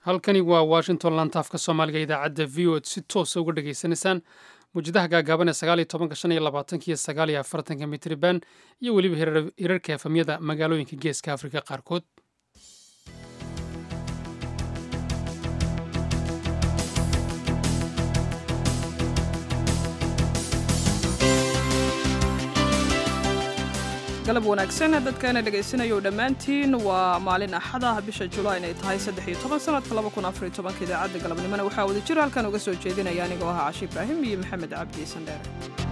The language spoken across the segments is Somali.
halkani waa washington lantaafka soomaaliga idaacadda v o si toosa uga dhagaysanaysaan muwjadaha gaagaaban ee sagaal iyo tobanka shan iyo labaatanka iyo sagaal iyo afartanka mitriban iyo weliba hirarka efamyada magaalooyinka geeska afrika qaarkood galab wanaagsan dadkaana dhegaysanayou dhammaantiin waa maalin axada bisha julaay inay tahay saddex iyo toban sanadka laba kun afar iyo tobanka idaacadda galabnimona waxaa wada jir halkan uga soo jeedinaya anigoo ahaa cashi ibraahim iyo maxamed cabdi sandheere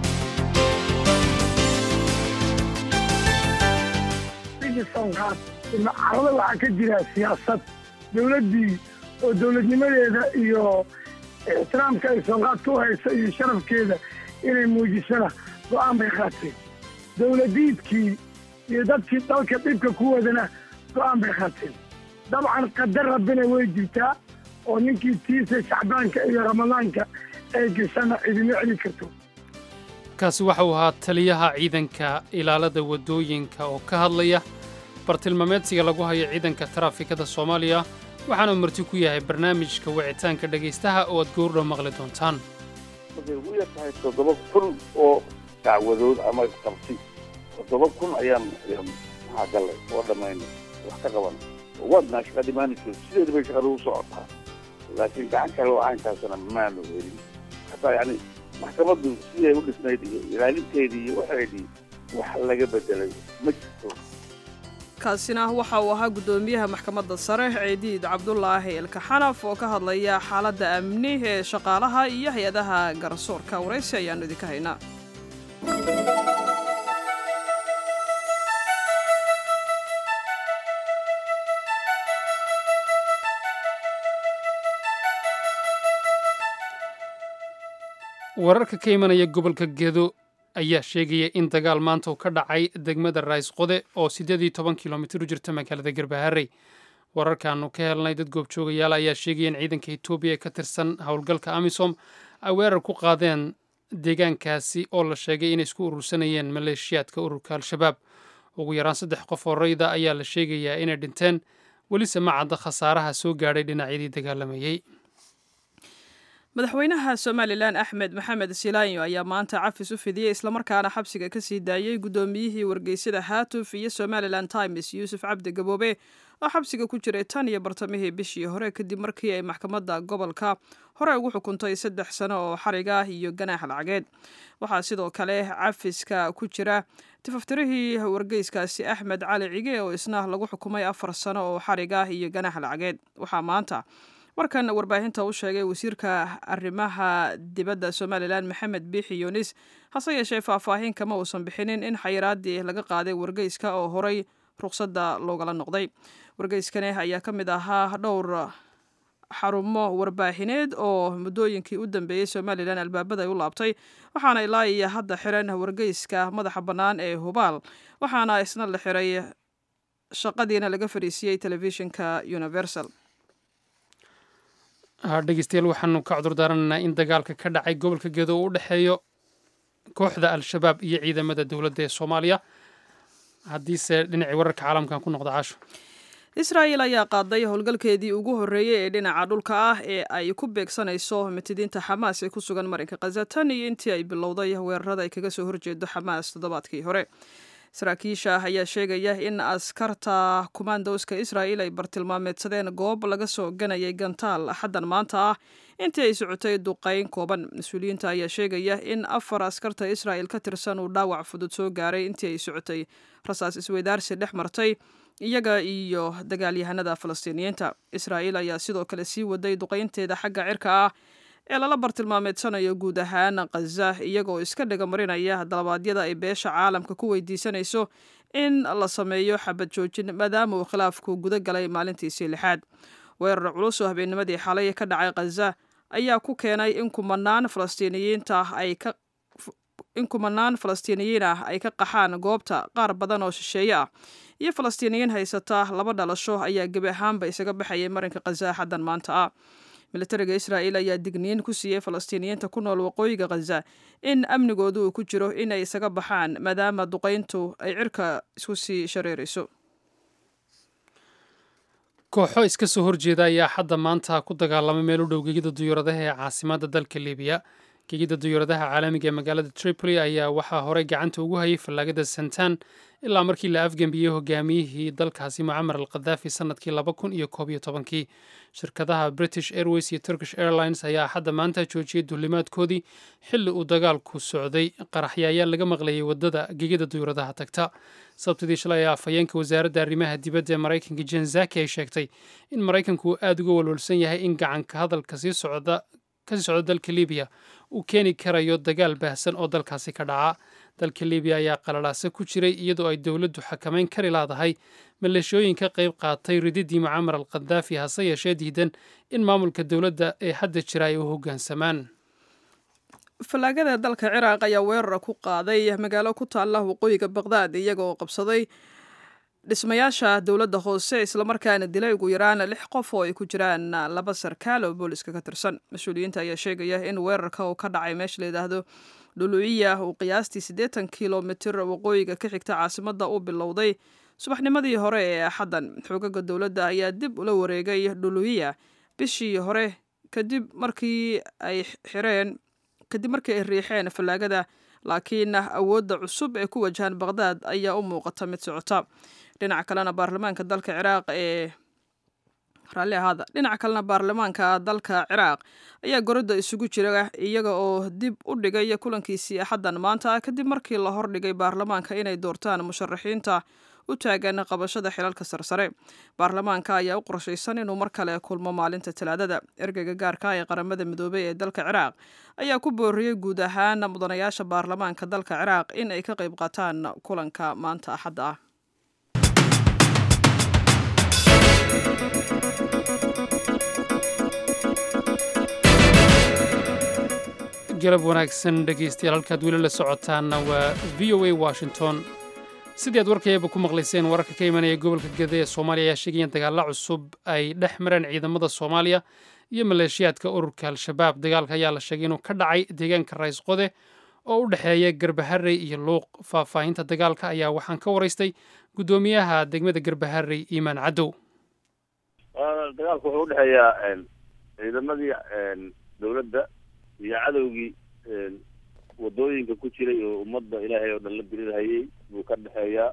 carada waxaa ka jira siyaasad dowladdii oo dowladnimadeeda iyo ixtiraamka ay soonqaadka u hayso iyo sharafkeeda inay muujisana go'aan bay qaateen dowladiidkii iyo dadkii dalka dhibka ku wadana go'aan bay qaateen dabcan qadar rabbina way jirtaa oo ninkii tiisa shacbaanka iyo ramadaanka ay gashana cidima celi karto kaasi waxa uu ahaa taliyaha ciidanka ilaalada waddooyinka oo ka hadlaya bartilmaameedsiga lagu hayo ciidanka taraafikada soomaaliya waxaana uu marti ku yahay barnaamijka wicitaanka dhegaystaha oo aad goordhow maqli doontaan waxay ugu yar tahay toddoba kun oo dacwadood ama qabti toddoba kun ayaan maxaa gallay oo dhammaynay wax ka qaban waadnaa shaqadii maanajoo sideeda bay shaqada u socotaa laakiin gacan kale oo caynkaasna maanu helin hataa yacni maxkamaddu siday u dhisnayd iyo ilaalinteedii iyo waxeedii wax laga bedelay ma jirto kaasina waxa uu ahaa guddoomiyaha maxkamadda sare ciidiid cabdulaahi ilkaxanaf oo ka hadlaya xaaladda amni ee shaqaalaha iyo hay-adaha garsoorka waraysi ayaannu idinka haynaa wararka ka imanaya gobolka gedo ayaa sheegaya in dagaal maanta uu ka dhacay degmada rays qode oo siddeed iyo toban kilomitir u jirta magaalada garbaharey wararkaanu ka helnay dad goobjoogayaal ayaa sheegaya in ciidanka etoobiya ee ka tirsan howlgalka amisom ay weerar ku qaadeen deegaankaasi oo la sheegay inay isku urursanayeen maleeshiyaadka ururka al-shabaab ugu yaraan saddex qof oo rayda ayaa la sheegayaa inay dhinteen welise ma cadda khasaaraha soo gaadhay dhinacyadii dagaalamayey madaxweynaha somalilan axmed maxamed silaanyo ayaa maanta cafis u fidiyey islamarkaana xabsiga ka sii daayey guddoomiyihii wargeysyada haatuf iyo somalilan times yuusuf cabdi gaboobe oo xabsiga ku jiray tan iyo bartamihii bishii hore kadib markii ay maxkamadda gobolka hore ugu xukuntay saddex sano oo xarig ah iyo ganaax lacageed waxaa sidoo kale cafiska ku jira tifaftirihii wargeyskaasi axmed cali cige oo isna lagu xukumay afar sano oo xarig ah iyo ganaax lacageed waxaa maanta warkan warbaahinta u sheegay wasiirka arrimaha dibadda somalilan maxamed biixi yunis hase yeeshee faahfaahin kama uusan bixinin in xayiraadii laga qaaday wargeyska oo horay ruqsadda loogala noqday wargeyskani ayaa ka mid ahaa dhowr xarumo warbaahineed oo muddooyinkii u dambeeyey somalilan albaabada ay u laabtay waxaana ilaa iyo hadda xiran wargeyska madaxa bannaan ee hubaal waxaana isna la xiray shaqadiina laga fadhiisiyey telefishinka universal dhegeystayaal waxaanu ka cudurdaaranaynaa in dagaalka ka dhacay gobolka gedo uu u dhexeeyo kooxda al-shabaab iyo ciidamada dowladda ee soomaaliya haddiise dhinacii wararka caalamkan ku noqda caasho israa'el ayaa qaaday howlgalkeedii ugu horreeyey ee dhinaca dhulka ah ee ay ku beegsanayso mitidiinta xamaas ee ku sugan marinka khaza tan iyo intii ay bilowday weerarada ay kaga soo horjeedo xamaas toddobaadkii hore saraakiisha ayaa sheegaya in askarta kumaandowska israa'il ay bartilmaameedsadeen goob laga soo ganayay gantaal axaddan maanta ah intii ay socotay duqayn kooban mas-uuliyiinta ayaa sheegaya in afar askarta israa'il ka tirsan uu dhaawac fudud soo gaaray intii ay socotay rasaas isweydaarsi dhex martay iyaga iyo dagaalyahanada falastiiniyiinta israa'il ayaa sidoo kale sii waday duqaynteeda xagga cirka ah ee lala bartilmaameedsanayo guud ahaan khaza iyagoo iska dhegamarinaya dalabaadyada ay beesha caalamka ku weydiisanayso in la sameeyo xabad joojin maadaama uu khilaafku guda galay maalintiisii lixaad weerar culus oo habeennimadii xalay ka dhacay khaza ayaa ku keenay in kumanaan falastiiniyiinta ay ka in kumanaan falastiiniyiin ah ay ka qaxaan goobta qaar badan oo shisheeye ah iyo falastiiniyiin haysata laba dhalasho ayaa gebi ahaanba isaga baxayay marinka khaza xaddan maanta ah militariga israa'il ayaa digniin ku siiyey falastiiniyiinta ku nool waqooyiga khaza in amnigoodu uu ku jiro in ay isaga baxaan maadaama duqayntu ay cirka isku sii shareerayso kooxo iska soo horjeeda ayaa hadda maanta ku dagaalamay meel u dhow gegida duyuuradaha ee caasimadda dalka libiya gegida duyuuradaha caalamiga ee magaalada tripoli ayaa waxaa horey gacanta ugu hayay fallaagada santan ilaa markii la afgembiyey hogaamiyihii dalkaasi mucamar al khadaafi sanadkii laba kun iyo koob iyo tobankii shirkadaha british airways iyo turkish airlines ayaa hadda maanta joojiyey duulimaadkoodii xilli uu dagaalku socday qaraxya ayaa laga maqlayay wadada gegida duyuuradaha tagta sabtidii shalay ayaa afhayeenka wasaaradda arrimaha dibadda ee maraykanka jen zaki ay sheegtay in maraykanku uu aada uga walwalsan yahay in gacanka hadalka sii socda kasii socda dalka libiya uu keeni karayo dagaal baahsan oo dalkaasi ka dhaca dalka libiya ayaa qalalaase ku jiray iyadoo ay dowladdu xakamayn kari laadahay maleeshooyin ka qayb qaatay rididii mucamar al khadaafi hase yeeshee diidan in maamulka dowladda ee hadda jira ay u hoggaansamaan fallaagada dalka ciraaq ayaa weerara ku qaaday magaalo ku taalla waqooyiga baqdaad iyagoo qabsaday dhismayaasha dowladda hoose islamarkaana dilay ugu yaraan lix qof oo ay ku jiraan laba sarkaal oo booliska ka tirsan mas-uuliyiinta ayaa sheegaya in weerarka uu ka dhacay meesha la yidhaahdo dhuluciya uu qiyaastii siddeetan kilomitir waqooyiga ka xigta caasimadda uu bilowday subaxnimadii hore ee axaddan xoogaga dowladda ayaa dib ula wareegay dhuluciya bishii hore kadib markii ay xireen kadib markii ay riixeen fallaagada laakiin awoodda cusub ee ku wajahan baqdaad ayaa u muuqata mid socota dhinaca kalena baarlamaanka dalka ciraaq ee raalli ahaada dhinaca kalena baarlamaanka dalka ciraaq ayaa gorodda isugu jira iyaga oo dib u dhigay kulankiisii axaddan maanta kadib markii la hordhigay baarlamaanka inay doortaan musharaxiinta u taagan qabashada xilalka sarsare baarlamaanka ayaa u qorshaysan inuu mar kale kulmo maalinta talaadada ergeyga gaarka ee qaramada midoobey ee dalka ciraaq ayaa ku booriyey guud ahaan mudanayaasha baarlamaanka dalka ciraaq in ay ka qayb qaataan kulanka maanta axadda ah galab wanaagsan dhegaystayaal halkaad weli la socotaanna waa v o a washington sidii aad warkayaba ku maqlayseen wararka ka imanaya gobolka gede ee soomaaliya ayaa sheegaya in dagaalla cusub ay dhex mareen ciidamada soomaaliya iyo maleeshiyaadka ururka al-shabaab dagaalka ayaa la sheegay inuu ka dhacay deegaanka rays qode oo u dhexeeya garbaharey iyo luuq faahfaahinta dagaalka ayaa waxaan ka waraystay guddoomiyaha degmada garbaharey iimaan cadow dagaalku wuxuu udhexeeyaa ciidamadii dowladda iyo cadowgii wadooyinka ku jiray oo ummadda ilaahay oo dhan la dirirhayay buu ka dhexeeyaa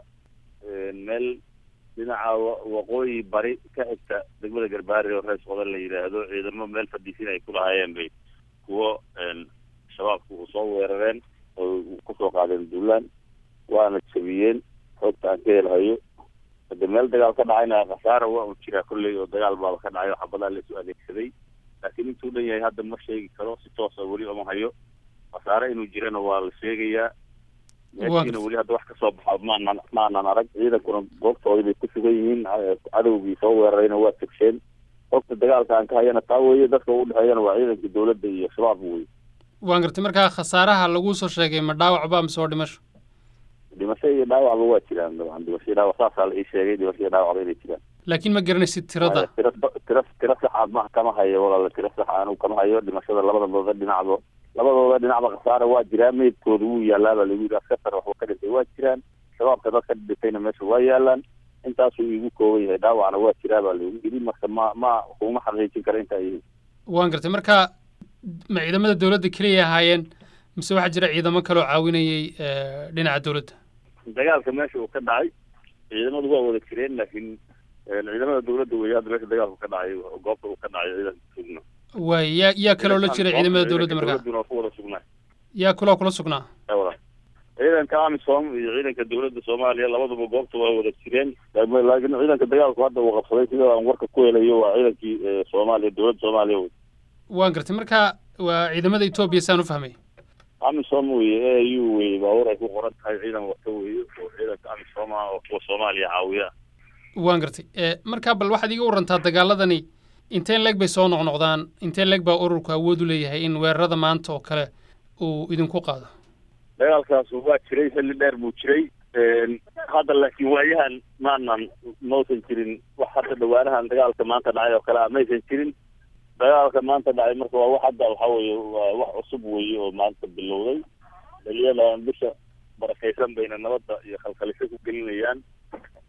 meel dhinaca waqooyi bari ka xigta degmada garbaari oo rees qodan la yidhaahdo ciidamo meel fadhiisin ay ku lahaayeen bay kuwo shabaabku u soo weerareen oo kusoo qaadeen duulaan waana jabiyeen xoogta aan ka helhayo hade meel dagaal ka dhacayna khasaara waa un jiraa kolley oo dagaal baaba ka dhacay oo xabadaa laisu adeegsaday laakiin intuu dhan yahay hadda ma sheegi karo si toosa weli oma hayo khasaare inuu jirana waa la sheegayaa meeshiina weli hadda wax kasoo baxa maanan maanan arag ciidankuna goobtoodii bay ku sugan yihiin cadowgii soo weerarayna waa tegseen xogta dagaalka aan ka hayana taa weeye dadka u dhexeeyana waa ciidankii dowladda iyo shabaab wey waan gartay markaa khasaaraha laguu soo sheegay ma dhaawacba mise waa dhimasho dhimasho iyo dhaawacba waa jiraan dabcan dhimasho iyo dhaawac saasaa la ii sheegay dhimasho iyo dhaawacba inay jiraan laakiin ma garanaysid tirada tira tira tira saxa ma kama hayo walaala tira saxa anigu kama hayo dhimashada labadooda dhinacba labadooda dhinacba khasaara waa jiraa meydkooda wuu yaalaabaa lagu yidhi askatar waxba ka dhintay waa jiraan shabaabka dad ka dhintayna meesha waa yaalaan intaasuu igu kooban yahay dhaawacna waa jiraa baa lagu yidhi marka ma ma kuma xaqiijin kara inta ay waan gartay marka ma ciidamada dowladda keliya ahaayeen mise waxaa jira ciidamo kaloo caawinayay dhinaca dowladda dagaalka meesha uu ka dhacay ciidamadu waa wada jireen laakiin ciidamada dowladda wey hadda meesha dagaalku ka dhacay goobta uu ka dhacay ciidanka sugna waay yaa yaa kaloo la jira ciidamada dowladda markaa dowladuna waa ku wada sugnaa yaa kaloo kula sugnaa wada ciidanka amisom iyo ciidanka dowladda soomaaliya labaduba goobta waa wada jireen laakiin ciidanka dagaalku hadda uu qabsaday sida aan warka ku helayo waa ciidankii soomaaliya dowladda soomaaliya wey waan gartay marka waa ciidamada etoobiya saan u fahmay amisom weye a u weye baabuur ay ku qoran tahay ciidan wata weye oo ciidanka amisom ah oo kuwa soomaaliya caawiya waan gartay markaa bal waxaad iga warantaa dagaaladani inteen leeg bay soo noqnoqdaan inteen leeg baa ururku awood u leeyahay in weerarada maanta oo kale uu idinku qaado dagaalkaas waa jiray xilli dheer buu jiray hadda laakiin waayahan maanan mausan jirin wax hadda dhawaanahan dagaalka maanta dhacay oo kale ah maysan jirin dagaalka maanta dhacay marka waa wax hadda waxa weeye waa wax cusub weeye oo maanta bilowday dhaliyadan bisha barakaysan bayna nabadda iyo khalkhalisho ku gelinayaan meel walba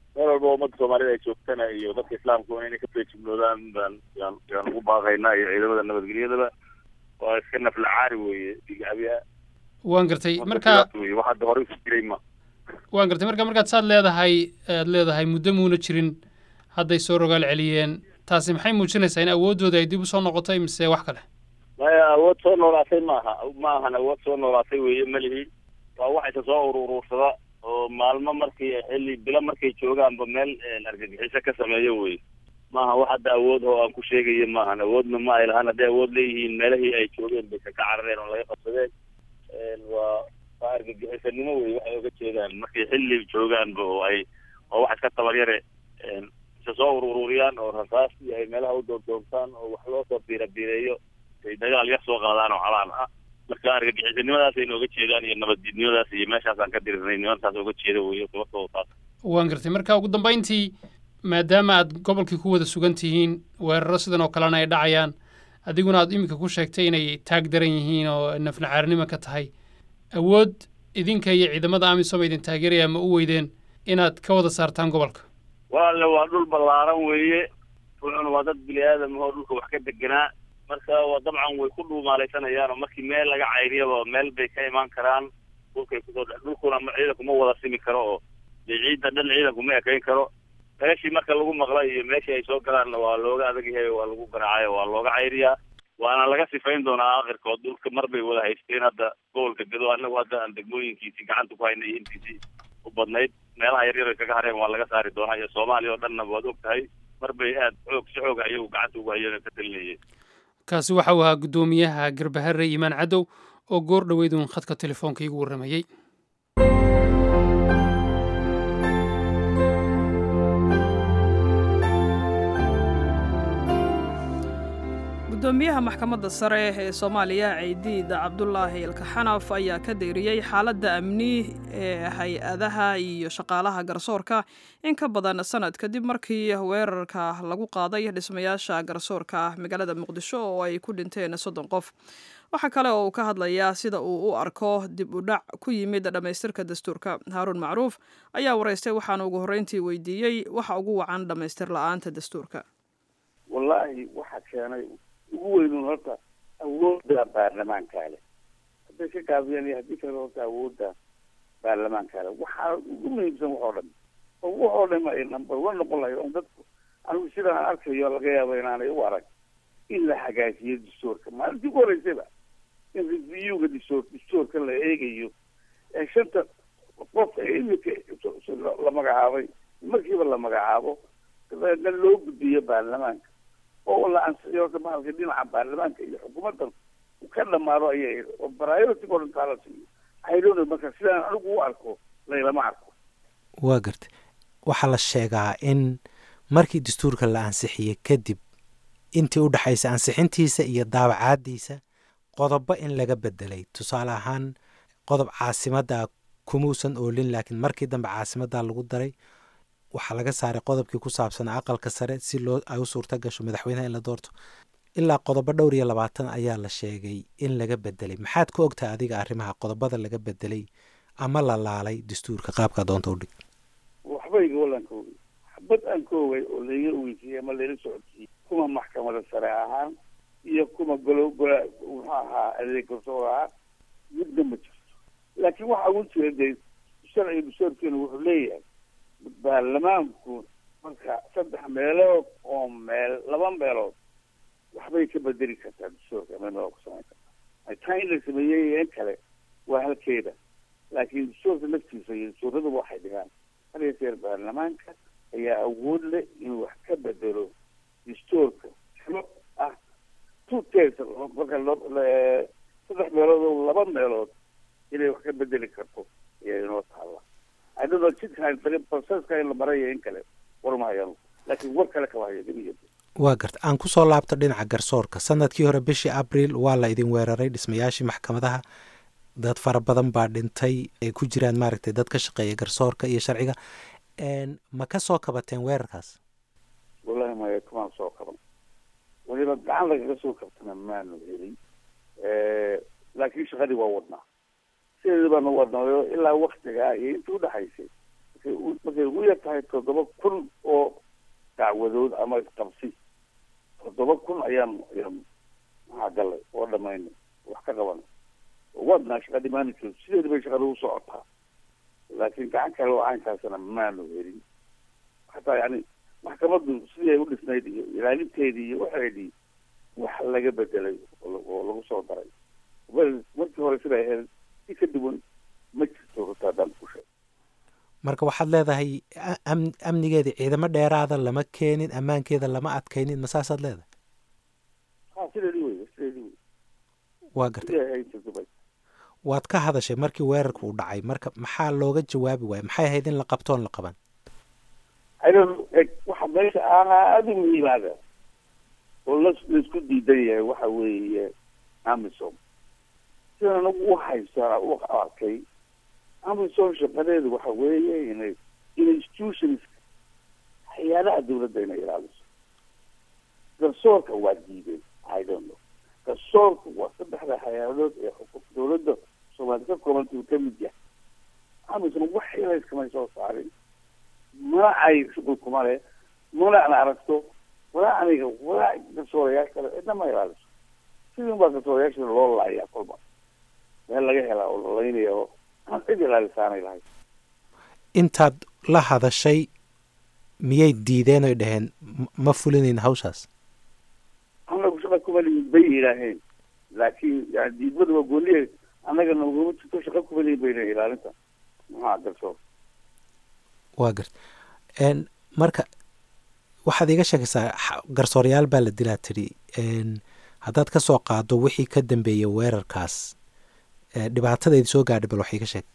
walba ummadda soomaalida ay joogtana iyo dadka islaamku inay ka feejignoodaan baan yaan yaan ugu baaqaynaa iyo ciidamada nabadgelyadaba waa iska nafla caari weeye dhigacabiha waan gartay marka wey wax hadda horey ku jiray ma waan gartay marka markaad saad leedahay aad leedahay muddo muuna jirin hadday soo rogaal celiyeen taasi maxay muujinaysaa in awooddooda ay dib usoo noqotay mise wax kale maya awood soo noolaatay maaha ma ahan awood soo noolaatay weeye malihi waa wax isa soo ururuursada oo maalmo markii xilli bilo markay joogaanba meel argagixiso ka sameeyo wey maaha wax hadda awood oo aan ku sheegayo maahan awoodna ma ay lahaan hadday awood leeyihiin meelahii ay joogeen bay ka carareen oo laga qabsadeen waa waa argagixisanimo wey waxay oga jeedaan markay xilli joogaanba oo ay oo wax iska tabaryare isa soo urururiyaan oo rasaas iyo ay meelaha u doordoortaan oo wax loo soo biira biireeyo ay dagaal yar soo qaadaan oo calaan ah marka argagixisanimadaas ay nooga jeedaan iyo nabaddiidnimadaas iyo meeshaasaan ka dirirnay nimantaas oga jeeda weyo sababtooda taas waan gartay marka ugu dambayntii maadaama aad gobolkii ku wada sugan tihiin weeraro sidan oo kalena ay dhacayaan adiguna aad iminka ku sheegtay inay taag daran yihiin oo nafnacaarnimo ka tahay awood idinka iyo ciidamada amisom idin taageeraya ma u weydeen inaad ka wada saartaan gobolka walaale waa dhul ballaaran weeye wuxuuna waa dad bini aadam oo dhulka wax ka deganaa marka waa dabcan way ku dhuumaalaysanayaan oo markii meel laga cayriyaba meel bay ka imaan karaan dhulkay kusoo dhulkuna ciidanku ma wada simi karo oo dee ciidda dhan ciidanku ma ekayn karo meeshii marka lagu maqlay iyo meeshii ay soo galaanna waa looga adag yahay waa lagu garaacay waa looga cayriyaa waana laga sifayn doonaa aakhirkood dhulka mar bay wada haysteen hadda gobolka gado anagu hadda aan degmooyinkiisii gacanta ku haynay iyo intiisii u badnayd meelaha yaryar ay kaga hareen waa laga saari doonaa iyo soomaaliya oo dhanna waad og tahay mar bay aad xoog si xoog ayagu gacanta ugu hayeen ka talinayeen kaasi waxa uu ahaa guddoomiyaha garbaharre imaan cadow oo goor dhoweyduun khadka telefoonka iigu warramayey gudoomiyaha maxkamadda sare ee soomaaliya ciidiid cabdulaahi ilkaxanaf ayaa ka deyriyey xaaladda amni ee hay-adaha iyo shaqaalaha garsoorka in ka badan sanad kadib markii weerarka lagu qaaday dhismayaasha garsoorka magaalada muqdisho oo ay ku dhinteen soddon qof waxaa kale oo uu ka hadlayaa sida uu u arko dib u dhac ku yimid dhammaystirka dastuurka haaruun macruuf ayaa waraystay waxaana ugu horreyntii weydiiyey waxa ugu wacan dhammaystir la-aanta dastuurka wallaahi waxaa keenay ugu weynuun horta awoodda baarlamaanka leh hadday ka gaabiyaan iyo haddii kale horta awoodda baarlamaanka leh waxaa ugu muhiimsan waxoo dhan oo waxoo dhan ay number one noqon lahayd on dadku anigu sidaan arkayo laga yaabo inaanay u arag in la hagaajiyo dastuurka maalintii ugu horeysayba in reviewga dastuur dastuurka la eegayo ee shanta qof ee iminka la magacaabay markiiba la magacaabo dabeedna loo gudbiyo baarlamaanka oo la ansixiyo horta mahalka dhinaca baarlamaanka iyo xukuumaddan ka dhamaado ayay oo priority o dhan taa la siiyo haydhowna marka sidaan anigu u arko laylama arko waa garta waxaa la sheegaa in markii dastuurka la ansixiyey kadib intii u dhexaysa ansixintiisa iyo daabacaadiisa qodobo in laga bedelay tusaale ahaan qodob caasimadda kumuusan oolin laakiin markii dambe caasimadda lagu daray waxaa laga saaray qodobkii ku saabsanaa aqalka sare si loo ay u suurta gasho madaxweynaha in la doorto ilaa qodobo dhowr iyo labaatan ayaa la sheegay in laga bedelay maxaad ku ogtahay adiga arrimaha qodobada laga bedelay ama la laalay dastuurka qaabka doonta udhig waxbayga wallaan ka ogey xabad aan ka ogay oo layga weysiiyey ama layla socodsiiyey kuma maxkamada sare ahaan iyo kuma golo gola muxuu ahaa adeeg garsoor ahaan midna ma jirto laakiin waxa ugu jira dee sharciga dastuurkeenu wuxuu leeyahay baarlamaanku marka saddex meelood oo meel laba meelood waxbay ka bedeli kartaa dastuurka meel ku samayn kartaa taa in la sameeyey in kale waa halkeeda laakiin dastuurka laftiisa iyo dastuuraduba waxay dhigaan had iyo jeer baarlamaanka ayaa awood leh inuu wax ka bedelo dastuurka tiro ah two thirds marka saddex meelood oo laba meelood inay wax ka bedeli karto ayaa inoo taalla adadoo jidkaan proceska in la maraya in kale war mahayaan laakiin war kale kama hayo dib iyo waa garta aan kusoo laabto dhinaca garsoorka sanadkii hore bishii abril waa la idin weeraray dhismayaashii maxkamadaha dad fara badan baa dhintay ay ku jiraan maaragtay dad ka shaqeeya garsoorka iyo sharciga ma ka soo kabateen weerarkaas wallahi maya kamaan soo kaban weliba gacan lagaga soo kabtana maanu helin laakiin shaqadii waa wadnaa sideeda baanu wadnaayo ilaa waktigaa iyo intii udhexaysay markay ugu yar tahay toddoba kun oo dacwadood ama qabsi toddoba kun ayaan ayaan maxaa galay oo dhamaynay wax ka qabanay wadnaa shaqa dhimaanayso sideeda bay shaqada u socotaa laakiin gacan kale oo caynkaasna maanu helin hataa yani maxkamaddu sidii ay u dhisnayd iyo ilaalinteedii iyo waxeedii wax laga bedelay oo lagu soo daray wel markii hore siday ahayd si ka duwan ma jirto horta haddaan ku sheeg marka waxaad leedahay am amnigeeda ciidamo dheeraada lama keenin ammaankeeda lama adkaynin ma saasaad leedahay ha sideedii wey sideedii wey waa gartay sidii ahayd dubay waad ka hadashay markii weerarka uu dhacay marka maxaa looga jawaabi waaya maxay ahayd in la qabtoon la qaban aydan eg waxa meesha aada u muhiimaada oo la laisku diidan yahay waxa weeye amisom sidan anagu u haysaa u arkay amisom shaqadeedu waxa weeye inay institutions hay-adaha dawladda inay ilaaliso garsoorka waa diideen i don't know garsoorka waa saddexda hay-adood ee xuquuq dawladda soomaali ka koobanta uu ka mid yahay amisom wax ilayskamay soo saarin mana ay shuqul kuma leh mana an aragto walaa aniga walaa garsoorayaal kale cidna ma ilaaliso sidin baa garsoorayaasha loo laayaa kolba meel laga helaa oo lalaynaya oo aan cid ilaalisaanay lahay intaad la hadashay miyay diideen oy dhaheen ma fulinayn hawshaas anagu shaqa kuma lihin bay yidhaaheen laakiin yani diidmada waa gooniye annagana uguma jirto shaqa kuma lihin bay lehin ilaalinta maxaa garsoor waa garta marka waxaad iga sheekaysaa garsoorayaal baa la dilaa tidhi haddaad ka soo qaado wixii ka dambeeyay weerarkaas dhibaatadaydi soo gaadhay bal wax iga sheeg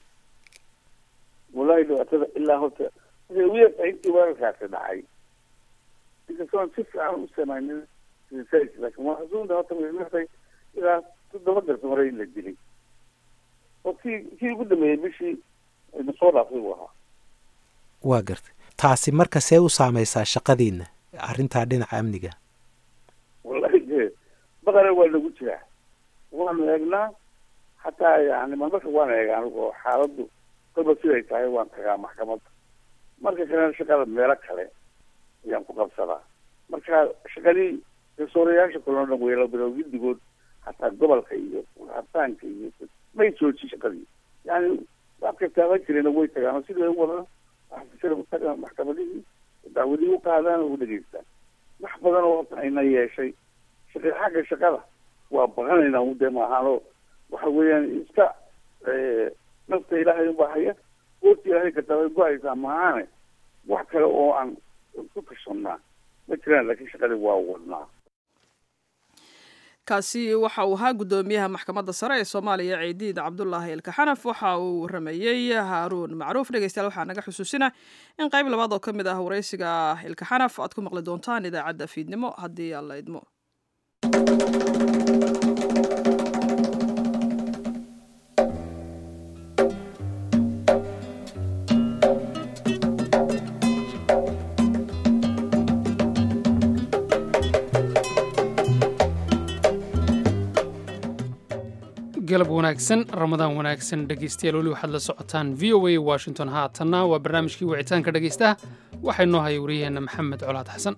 wallahi dhibaatada ilaa horta waxay ugu yartahay intii weerarkaasi dhacay inkastoon si fiican u samaynin research laakiin waa xasuunda horta way yartahay ilaa toddoba garsoore in la dilay oo kii kii ugu dambeeyey bishii na soo dhaafay buu ahaa waa gartay taasi marka see u saameysaa shaqadiina arrintaa dhinaca amniga wallahi de baqana waa nagu jiraa waanu eegnaa hataa yani marmarka waan eega anigu oo xaaladdu kolba siday tahay waan tagaa maxkamadda marka kalena shaqada meelo kale ayaan ku qabsadaa marka shaqadii garsoorayaasha kaloo dhan weela bilow giddigood hataa gobolka iyo hartaanka iyo may jooji shaqadii yani wax kastaaban jirena way tagaan sidii u wadaan waxaa maxkamadihii dacwadihii u qaadaan oo u dhegeystaan wax badan oo horta ayna yeeshay shaqa xagga shaqada waa baqanaynaa ude maahaanoo waxa weeyaan iska nafta ilaahay ubaa haya goorta ilaahay katabay go-aysaa mahaane wax kale oo aan ku tashanaa ma jiraan laakiin shaqadii waa wadnaa kaasi waxa uu ahaa guddoomiyaha maxkamadda sare ee soomaaliya ciidiid cabdulaahi ilkaxanaf waxa uu waramayey haaruun macruuf dhegeystayaal waxaa naga xusuusina in qayb labaad oo ka mid ah waraysiga ilkaxanaf aad ku maqli doontaan idaacadda fiidnimo haddii aan la idmo galab wanaagsan ramadaan wanaagsan dhegeystayaal weli waxaad la socotaan v o a washington haatanna waa barnaamijkii wicitaanka dhegeystaha waxaa inoo haya wariyaheenna maxamed colaad xasan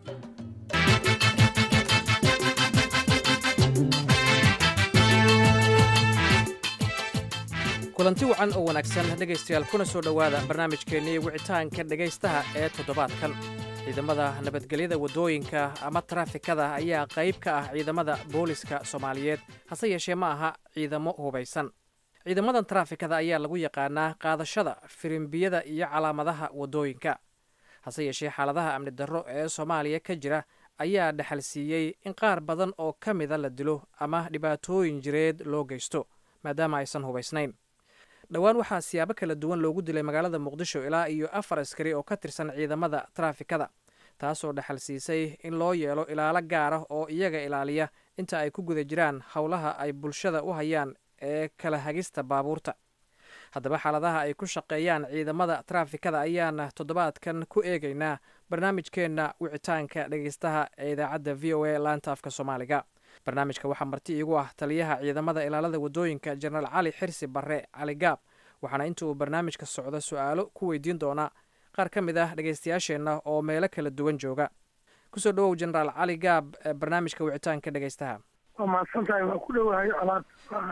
kulanti wacan oo wanaagsan dhegaystayaal kuna soo dhowaada barnaamijkeennii wicitaanka dhegaystaha ee toddobaadkan ciidamada nabadgelyada waddooyinka ama taraafikada ayaa qayb ka ah ciidamada booliska soomaaliyeed hase yeeshee ma aha ciidamo hubaysan ciidamadan taraafikada ayaa lagu yaqaanaa qaadashada firimbiyada iyo calaamadaha waddooyinka hase yeeshee xaaladaha amni darro ee soomaaliya ka jira ayaa dhexalsiiyey in qaar badan oo ka mida la dilo ama dhibaatooyin jireed loo geysto maadaama aysan hubaysnayn dhowaan waxaa siyaabo kala duwan loogu dilay magaalada muqdisho ilaa iyo afar askari oo ka tirsan ciidamada taraafikada taasoo dhexal siisay in loo yeelo ilaalo gaar ah oo iyaga ilaaliya inta ay ku guda jiraan howlaha ay bulshada u hayaan ee kala hagista baabuurta haddaba xaaladaha ay ku shaqeeyaan ciidamada taraafikada ayaana toddobaadkan ku eegaynaa barnaamijkeenna wicitaanka dhegeystaha ee idaacadda v o a laanta afka soomaaliga barnaamijka waxaa marti iigu ah taliyaha ciidamada ilaalada waddooyinka jenaraal cali xirsi barre cali gaab waxaana inta uu barnaamijka socdo su-aalo ku weydiin doonaa qaar ka mid ah dhegaystayaasheenna oo meelo kala duwan jooga kusoo dhawow jenaraal cali gaab barnaamijka wicitaanka dhegaystaha waa mahadsantahay waa ku dhowahay colaad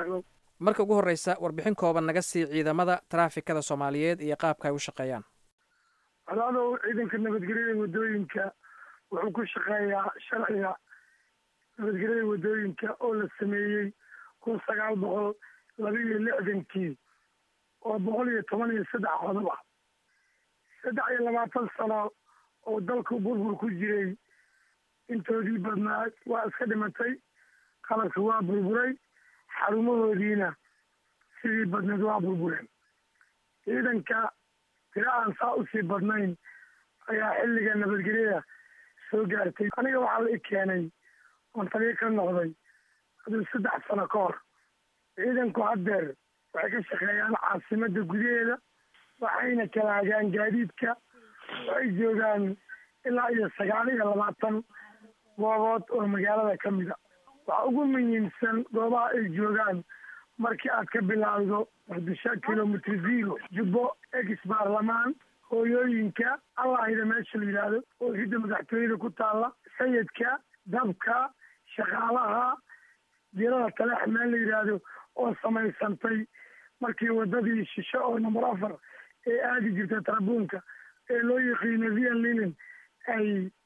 marka ugu horreysa warbixin kooban naga sii ciidamada taraafikada soomaaliyeed iyo qaabka ay u shaqeeyaan colaadow ciidanka nabadgelyada waddooyinka wuxuu ku shaqeeyaa sharciga nabadgelyada waddooyinka oo la sameeyey kun sagaal boqol laba iyo lixdankii oo boqol iyo toban iyo saddex qodob ah saddex iyo labaatan sano oo dalku burbur ku jiray intoodii badnaa waa iska dhimatay qalabki waa burburay xarumahoodiina sidii badneed waa burbureen ciidanka tira aan saa usii badnayn ayaa xilliga nabadgelyada soo gaartay aniga waxaa la i keenay oon taliyo ka noqday aduu saddex sano ka hor ciidanku haddeer waxay ka shaqeeyaan caasimada gudaheeda waxayna kala hagaan gaadiidka waxay joogaan ilaa iyo sagaal iyo labaatan goobood oo magaalada ka mida waxaa ugu muhiimsan goobaha ay joogaan markii aad ka bilaawdo muqdisho kilomitr zero jubbo ex baarlamaan hooyooyinka allahida meesha la yidhaahdo oo hidda madaxtooyada ku taalla sayidka dabka shaqaalaha dilada taleex meel la yidhaahdo oo samaysantay markii wadadii shishe oo number afar ee aadi jirtay tarabuunka ee loo yaqiino vian linen ay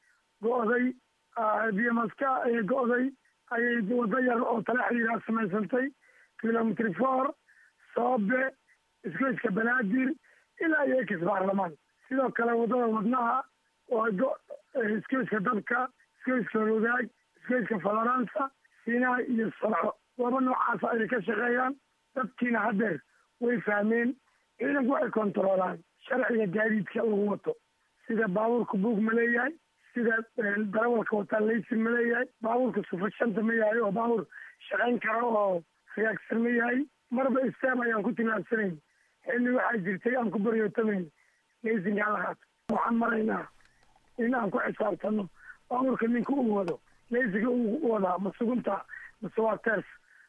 go'day biyamaska ay go'day ayay wado yar oo taleex la yidhaha samaysantay kilomitr four soobe isgoyska banaadir ilaa iyo ex baarlamaan sidoo kale wadada wadnaha oo isgoyska dabka isgoyska rogaag isgoyska faloransa siinaa iyo sanco gooba noocaasa ayay ka shaqeeyaan dadkiina haddeer way fahmeen ciidanku waxay kontaroolaan sharciga gaadiidka lagu wato sida baabuurka buug ma leeyahay sida darawalka wataa laysin ma leeyahay baabuurka sufashanta ma yahay oo baabuur shaqayn kara oo hagaagsan ma yahay marba istaam ayaan ku tilaabsanayn xilli waxaa jirtay aan ku baryootamayn laysinkaa la qaato waxaan maraynaa in aan ku xisaabtano baabuurka ninka uu wado laysinka uu wadaa ma sugunta mase waa ters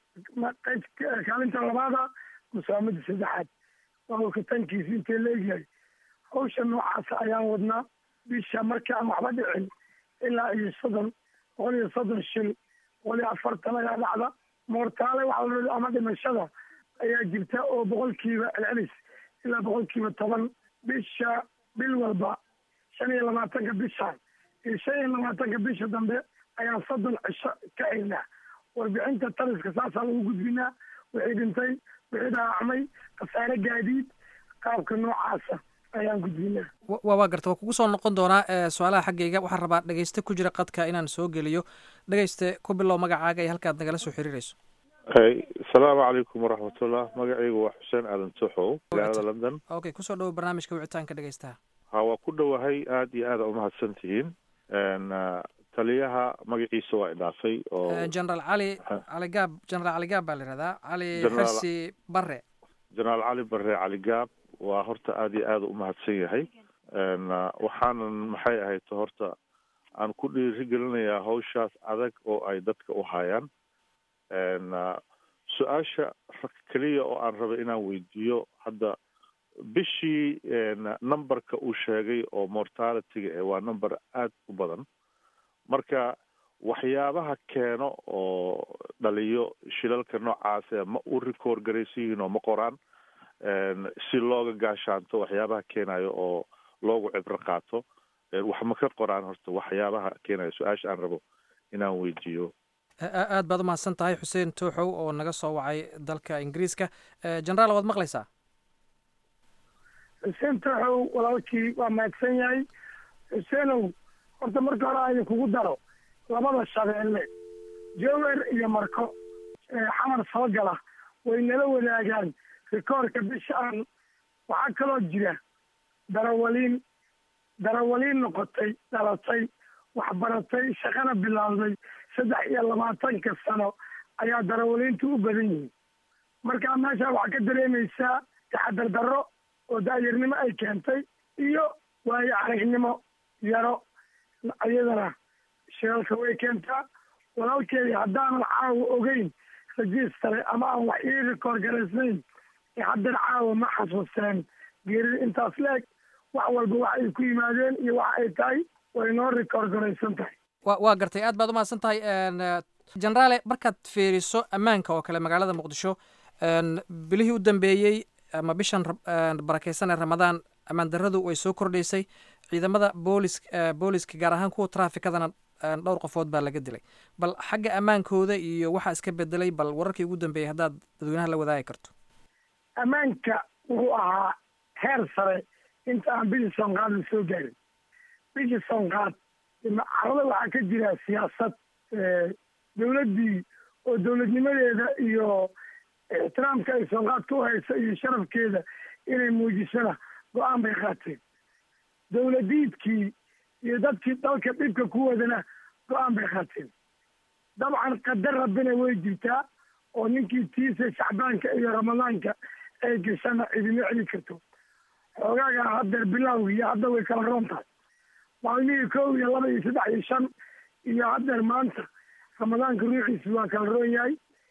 qayb kaalinta labaada mase waa midda saddexaad baabuurka tankiisa intee la egyahay hawsha noocaasa ayaan wadnaa bisha markii aan waxba dhicin ilaa iyo soddon boqol iyo soddon shil boqol iyo afartan ayaa dhacda moortaale waxaa la ama dhimashada ayaa jirta oo boqolkiiba celcelis ilaa boqolkiiba toban bisha bil walba shan iyo labaatanka bishaan iyo shan iyo labaatanka bisha dambe ayaa soddon cisho ka xirnaa warbixinta taliska saasaa lagu gudbinaa wixii dhintay wixii dhaawacmay khasaare gaadiid qaabka noocaasa ayaan gudbinaa wa waa garta waa kugu soo noqon doonaa su-aalaha xaggayga waxaan rabaa dhegeyste ku jira qadka inaan soo geliyo dhegeyste ku bilow magacaaga iyo halkaad nagala soo xiriirayso asalaamu calaykum waraxmatullah magacaygu waa xuseen aadan tuxow magaalada london okay kusoo dhawo barnaamijka wicitaanka dhegeystaha ha waa ku dhowahay aada iyo aada umahadsan tihiin taliyaha magaciisa waa idhaafay oo generaal cali cali gaab generaal cali gaab baa la yihahdaa cali Generaal- xirsi bare jenaraal cali bare cali gaab waa horta aada iyo aada umahadsan yahay waxaanan maxay ahayd horta aan ku dhiirigelinayaa hawshaas adag oo ay dadka u hayaan su-aasha keliya oo aan rabay inaan weydiiyo hadda bishii numberka uu sheegay oo mortalityga eh waa number aada u badan marka waxyaabaha keeno oo dhaliyo shilalka noocaas eh ma u record garaysan yihiin oo ma qoraan si looga gaashaanto waxyaabaha keenayo oo loogu cibro qaato wax ma ka qoraan horta waxyaabaha keenayo su-aasha aan rabo inaan weydiiyo A- aad baad umahadsan tahay xuseen tuuxow oo naga soo wacay dalka ingiriiska generaal waad maqlaysaa xuseen taxow walaalkii waa mahadsan yahay xuseenow horta marka hore aan kugu daro labada shabeelle jower iyo marko ee xamar soo gala way nala wadaagaan rikoorka bisha aan waxaa kaloo jira darawaliin darawaliin noqotay dhalatay waxbaratay shaqana bilaawday saddex iyo labaatanka sano ayaa darawaliintu u badan yihiin markaa meesha waxaa ka dareemaysaa taxadar darro oo daayarnimo ay keentay iyo waayo aragnimo yaro iyadana shiralka way keentaa walaalkeedii haddaanan caawa ogeyn rajistare ama aan wax ii rikoor garaysnayn ee haddana caawa ma xasuusteen geerida intaas la-eg wax walba wax ay ku yimaadeen iyo wax ay tahay way noo rikoord garaysan tahay wa waa gartay aad baad umahadsan tahay generaale markaad fiiriso ammaanka oo kale magaalada muqdisho bilihii u dambeeyey ama bishan barakeysan ee ramadaan ammaan darradu way soo kordhaysay ciidamada boolis booliska gaar ahaan kuwa traafikadana dhowr qofood baa laga dilay bal xagga ammaankooda iyo waxaa iska bedelay bal wararkii ugu dambeeyey haddaad dadweynaha la wadaagi karto ammaanka wuxuu ahaa heer sare inta aan bishii soonqaad la soo gaarin bishii soonqaad carada waxaa ka jira siyaasad dowladdii oo dowladnimadeeda iyo ixtiraamka ay soonqaadka u hayso iyo sharafkeeda inay muujisana go-aan bay qaateen dowladiidkii iyo dadkii dalka dhibka ku wadana go-aan bay qaateen dabcan qadar rabbina way jirtaa oo ninkii tiisa shacbaanka iyo ramadaanka ay gashana cidima celi karto xoogaaga haddeer bilowgii hadda way kala roon tahay maalmihii kow iyo laba iyo saddex iyo shan iyo haddeer maanta ramadaanka ruuxiisi waa kala roon yahay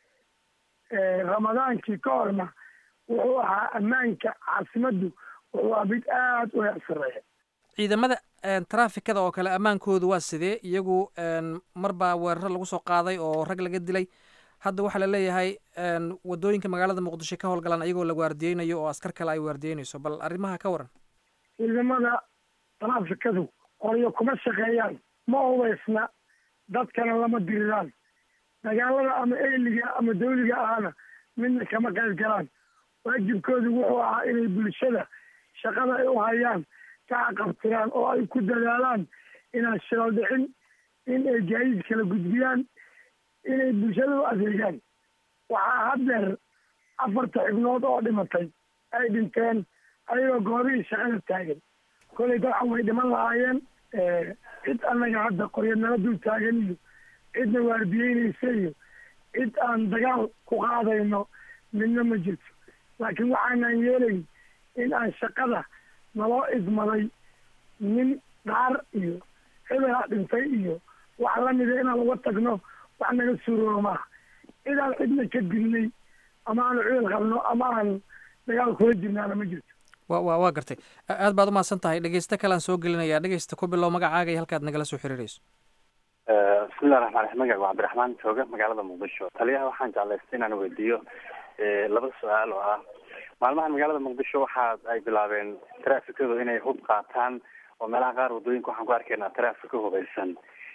ramadaankii ka horna wuxuu ahaa ammaanka caasimaddu wuxuu ahaa mid aada u heer sareeya ciidamada traafikada oo kale ammaankoodu waa sidee iyagu mar baa weeraro lagu soo qaaday oo rag laga dilay hadda waxaa la leeyahay wadooyinka magaalada muqdisho ka howlgalaan ayagoo la waardiyeynayo oo askar kale ay waardiyeynayso bal arrimaha ka waran ciidamada traafikadu qoryo kuma shaqeeyaan ma hubaysna dadkana lama diriraan dagaalada ama eyliga ama dawliga ahana midna kama qayb galaan waajibkoodu wuxuu ahaa inay bulshada shaqada ay u hayaan ka caqabtiraan oo ay ku dadaalaan inaan shilal dhicin in ay gaadiid kala gudbiyaan inay bulshada u adeegaan waxaa haddeer afarta xibnood oo dhimatay ay dhinteen ayagoo goobihii shaqada taagan kolay dabcan way dhiman lahaayeen cid annaga hadda qoryanala dul taagan iyo cidna waardiyeynaysa iyo cid aan dagaal ku qaadayno midna ma jirto laakiin waxaanan yeelayn in aan shaqada naloo idmaday nin dhaar iyo hebelaa dhintay iyo wax lamida inaan uga tagno wax naga suurooba maaha cidaan cidna ka dilnay ama aanu ciil qabno ama aan dagaal kula jirnaana ma jirto wa wa waa gartay aad baad umahadsan tahay dhegeysto kalean soo gelinayaa dhegeysta ku bilow magacaaga iyo halkaad nagala soo xiriirayso bismillahi raxmaan raxiim magac waa cabdiraxmaan jooga magaalada muqdisho taliyaha waxaan jeclaystay inaan weydiiyo laba su-aal oo ah maalmahan magaalada muqdisho waxa ay bilaabeen traafikadu inay hub qaataan oo meelaha qaar wadooyinka waxaan ku arkaynaa traafika hubaysan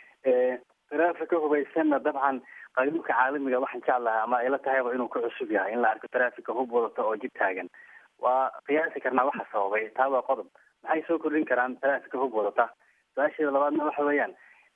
traafika hubaysanna dabcan qanuunka caalamiga waxaan jeclahay ama ayla tahayba inuu ka cusub yahay in la arko traafika hub wadata oo jid taagan waa qiyaasi karnaa waxa sababay taa waa qodob maxay soo kordhin karaan traafika hub wadata su-aasheeda labaadna waxa weeyaan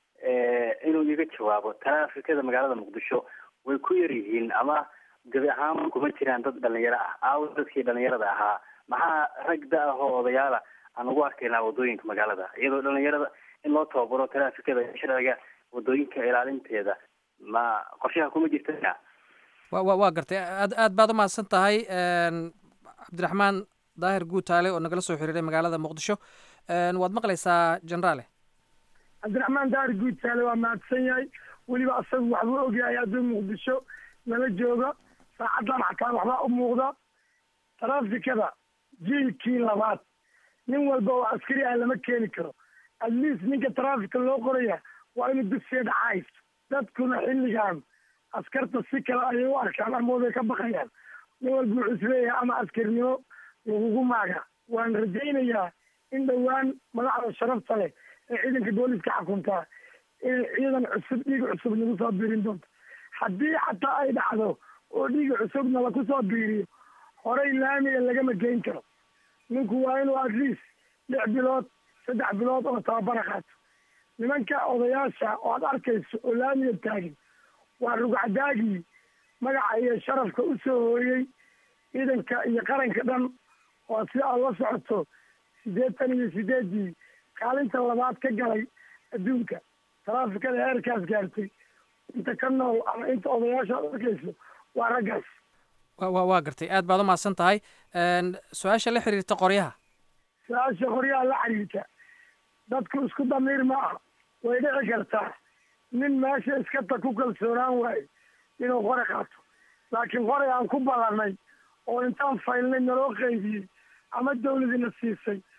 inuu iga jawaabo traafikada magaalada muqdisho way ku yar yihiin ama gabi ahaan kuma jiraan dad dhalinyaro ah aawo dadkii dhalinyarada ahaa maxaa rag da ah oo odayaala aan ugu arkaynaa wadooyinka magaalada iyadoo dhalinyarada in loo tababaro traafikada sharciga wadooyinka ilaalinteeda ma qorshaha kuma jirta wa wa waa gartay aad aad baad umahadsan tahay cabdiraxmaan daahir guutaale oo nagala soo xiriiray magaalada muqdisho waad maqlaysaa generaale cabdiraxmaan daahir guutaale waa mahadsan yahay weliba asagu waxbuu ogyahay hadduu muqdisho nala joogo saacaddan xataa waxbaa u muuqda traafikada jiilkii labaad nin walba oo askari ah lama keeni karo at least ninka traafika loo qoraya waa inuu dugsiga dhacays dadkuna xilligan askarta si kale ayay u arkaan ama way ka baqayaan nin walba wuxuu isleeyahay ama askarnimo lagugu maaga waan rajaynayaa in dhowaan madaxda sharafta leh ee ciidanka booliska xukuntaa inay ciidan cusub dhiiga cusub nagu soo biirin doonto haddii xataa ay dhacdo oo dhiiga cusubna laku soo biiriyo horey laamiga lagama geyn karo ninku waa inuu at least lix bilood saddex bilood oo tababara qaato nimanka odayaasha oo aad arkayso oo laamiga taagin waa rugcadaagii magaca iyo sharafka u soo hooyey ciidanka iyo qaranka dhan oo si aad la socoto siddeetan iyo sideedii kaalinta labaad ka galay adduunka taraafikada heerkaas gaartay inta ka nool ama inta odayaasha aad arkayso waa raggaas wa wa waa gartay aad baad umahadsan tahay su-aasha la xiriirta qoryaha su-aasha qoryaha la xiriirta dadku isku damiir ma aha way dhici kartaa nin meesha iskata ku kalsoonaan waayo inuu qore qaato laakiin qoray aan ku ballanay oo intaan faylnay naloo qaybiyey ama dawladina siisay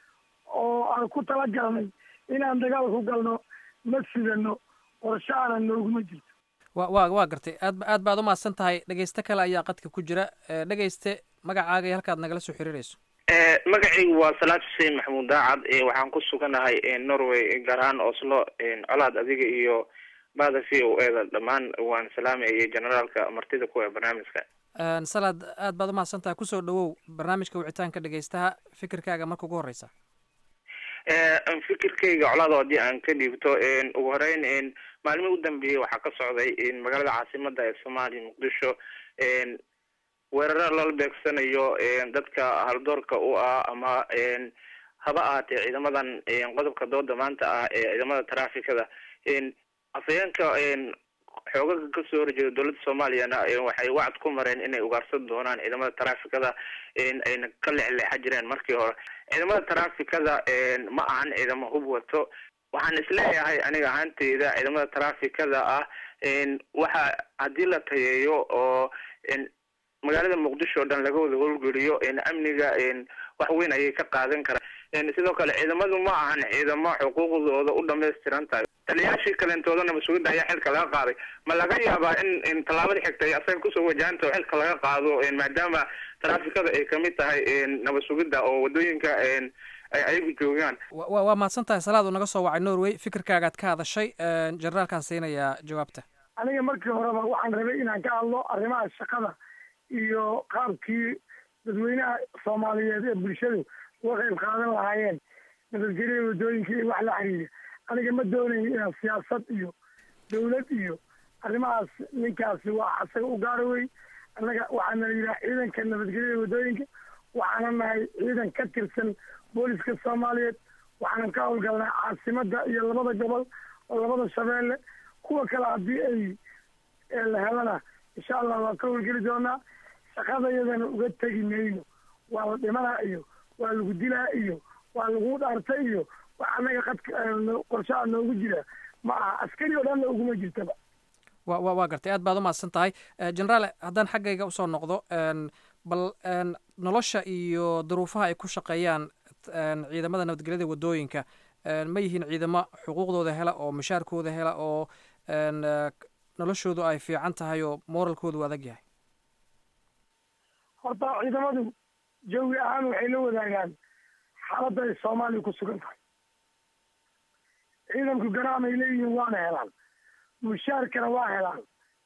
oo aan ku talagalnay inaan dagaal ku galno ma sidano qorshaana nooguma jirto wa wa waa gartay aad aad baad umahadsan tahay dhegeyste kale ayaa qadka ku jira dhegeyste magacaaga iyo halkaad nagala soo xiriirayso magacaygu waa salaad xuseen maxamuud daacad waxaan ku suganahay norway gaar ahaan oslo colaad adiga iyo bada v o eda dhammaan waan salaamayay generaalka martida kuwa barnaamijka salaad aad baad umahadsan tahay kusoo dhawow barnaamijka wicitaanka dhegeystaha fikirkaaga marka ugu horeysa fikirkayga colaado haddii aan ka dhiibto ugu horeyn maalmihii u dambeeyey waxaa ka socday magaalada caasimada ee soomaaliya muqdisho weeraro lala beegsanayo dadka haldoorka u ah ama haba ahaatee ciidamadan qodobka dooda maanta ah ee ciidamada trafikada afhayeenka xoogaga kasoo horjeeda dowladda soomaaliyana waxay wacd ku mareen inay ugaarsan doonaan ciidamada trafikada ayna ka leexleexa jireen markii hore ciidamada trafikada ma ahan ciidamo hub wato waxaan isleeyahay aniga ahaanteyda ciidamada trafikada ah waxa haddii la tayeeyo oo magaalada muqdisho o dhan laga wada howlgeliyo amniga wax weyn ayay ka qaadan karaan sidoo kale ciidamadu ma ahan ciidamo xuquuqdooda u dhamaystiran tahay taliyaashii kaleentoodana mas-uuliyadda ayaa xilka laga qaaday ma laga yaabaa in in tallaabada xigtay asaga kusoo wajahanto xilka laga qaado maadaama trafikada ay kamid tahay nabad sugidda oo wadooyinka ay ayagu joogaan wa waa mahadsan tahay salaad uu naga soo wacay norway fikirkaagaad ka hadashay generaalkaan siinayaa jawaabta aniga markii horeba waxaan rabay inaan ka hadlo arrimaha shaqada iyo qaabkii dadweynaha soomaaliyeed ee bulshadu uga qayb qaadan lahaayeen nabadgelya wadooyinka iyo wax la xiriira aniga ma doonayo inaan siyaasad iyo dawlad iyo arrimahaas ninkaasi waa asaga u gaara wey annaga waxaana la yidhaha ciidanka nabadgelyada wadooyinka waxaana nahay ciidan ka tirsan booliska soomaaliyeed waxaanan ka howlgalnaa caasimada iyo labada gobol oo labada shabeelle kuwa kale haddii ay la helana insha allah waan ka howlgeli doonaa shaqadayadana uga tegi mayno waa la dhimanaa iyo waa lagu dilaa iyo waa lagu dhaartay iyo wax annaga qadka qorshaha noogu jira ma aha askari oo dhanna uguma jirtaba wa wa waa gartay aad baad umahadsan tahay generaale haddaan xaggayga usoo noqdo bal nolosha iyo duruufaha ay ku shaqeeyaan ciidamada nabadgelyada wadooyinka ma yihiin ciidamo xuquuqdooda hela oo mushaarkooda hela oo noloshoodu ay fiican tahay oo moralkoodu adag yahay horta ciidamadu jawi ahaan waxay la wadaagaan xaaladda ay soomaaliya ku sugan tahay ciidanku garaamay leeyihiin waana helaan mushaarkana waa helaan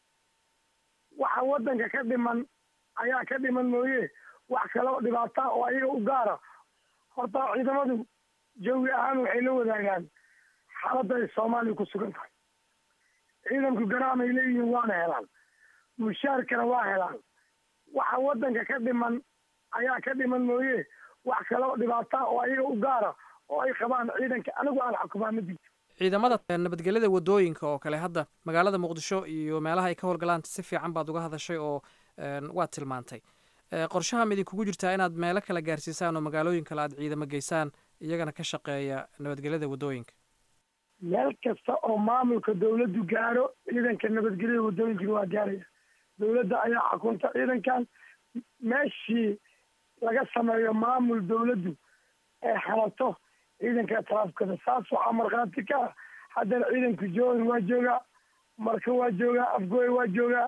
waxa waddanka ka dhiman ayaa ka dhiman mooye wax kale oo dhibaata oo ayaga u gaara horta ciidamadu jawi ahaan waxay la wadaagaan xaaladda ay soomaaliya ku sugan tahay ciidanku garaamay leeyihiin waana helaan mushaarkana waa helaan waxa waddanka ka dhiman ayaa ka dhiman mooye wax kale oo dhibaata oo ayaga u gaara oo ay qabaan ciidanka anigu aan xukumaa ma jirto ciidamada nabadgelyada wadooyinka oo kale hadda magaalada muqdisho iyo meelaha ay ka howlgalaan si fiican baad uga hadashay oo waad tilmaantay qorshaha ma idinkugu jirtaa inaad meelo kale gaarsiisaan oo magaalooyin kale aad ciidamo geysaan iyagana ka shaqeeya nabadgelyada wadooyinka meel kasta oo maamulka dawladdu gaaro ciidanka nabadgelyada wadooyinkana waa gaaraya dawladda ayaa xukunta ciidankan meeshii laga sameeyo maamul dawladdu ee halato ciidanka taraafkada saas waxaa markhaati ka ah haddana ciidanka joogan waa joogaa marka waa joogaa afgooy waa joogaa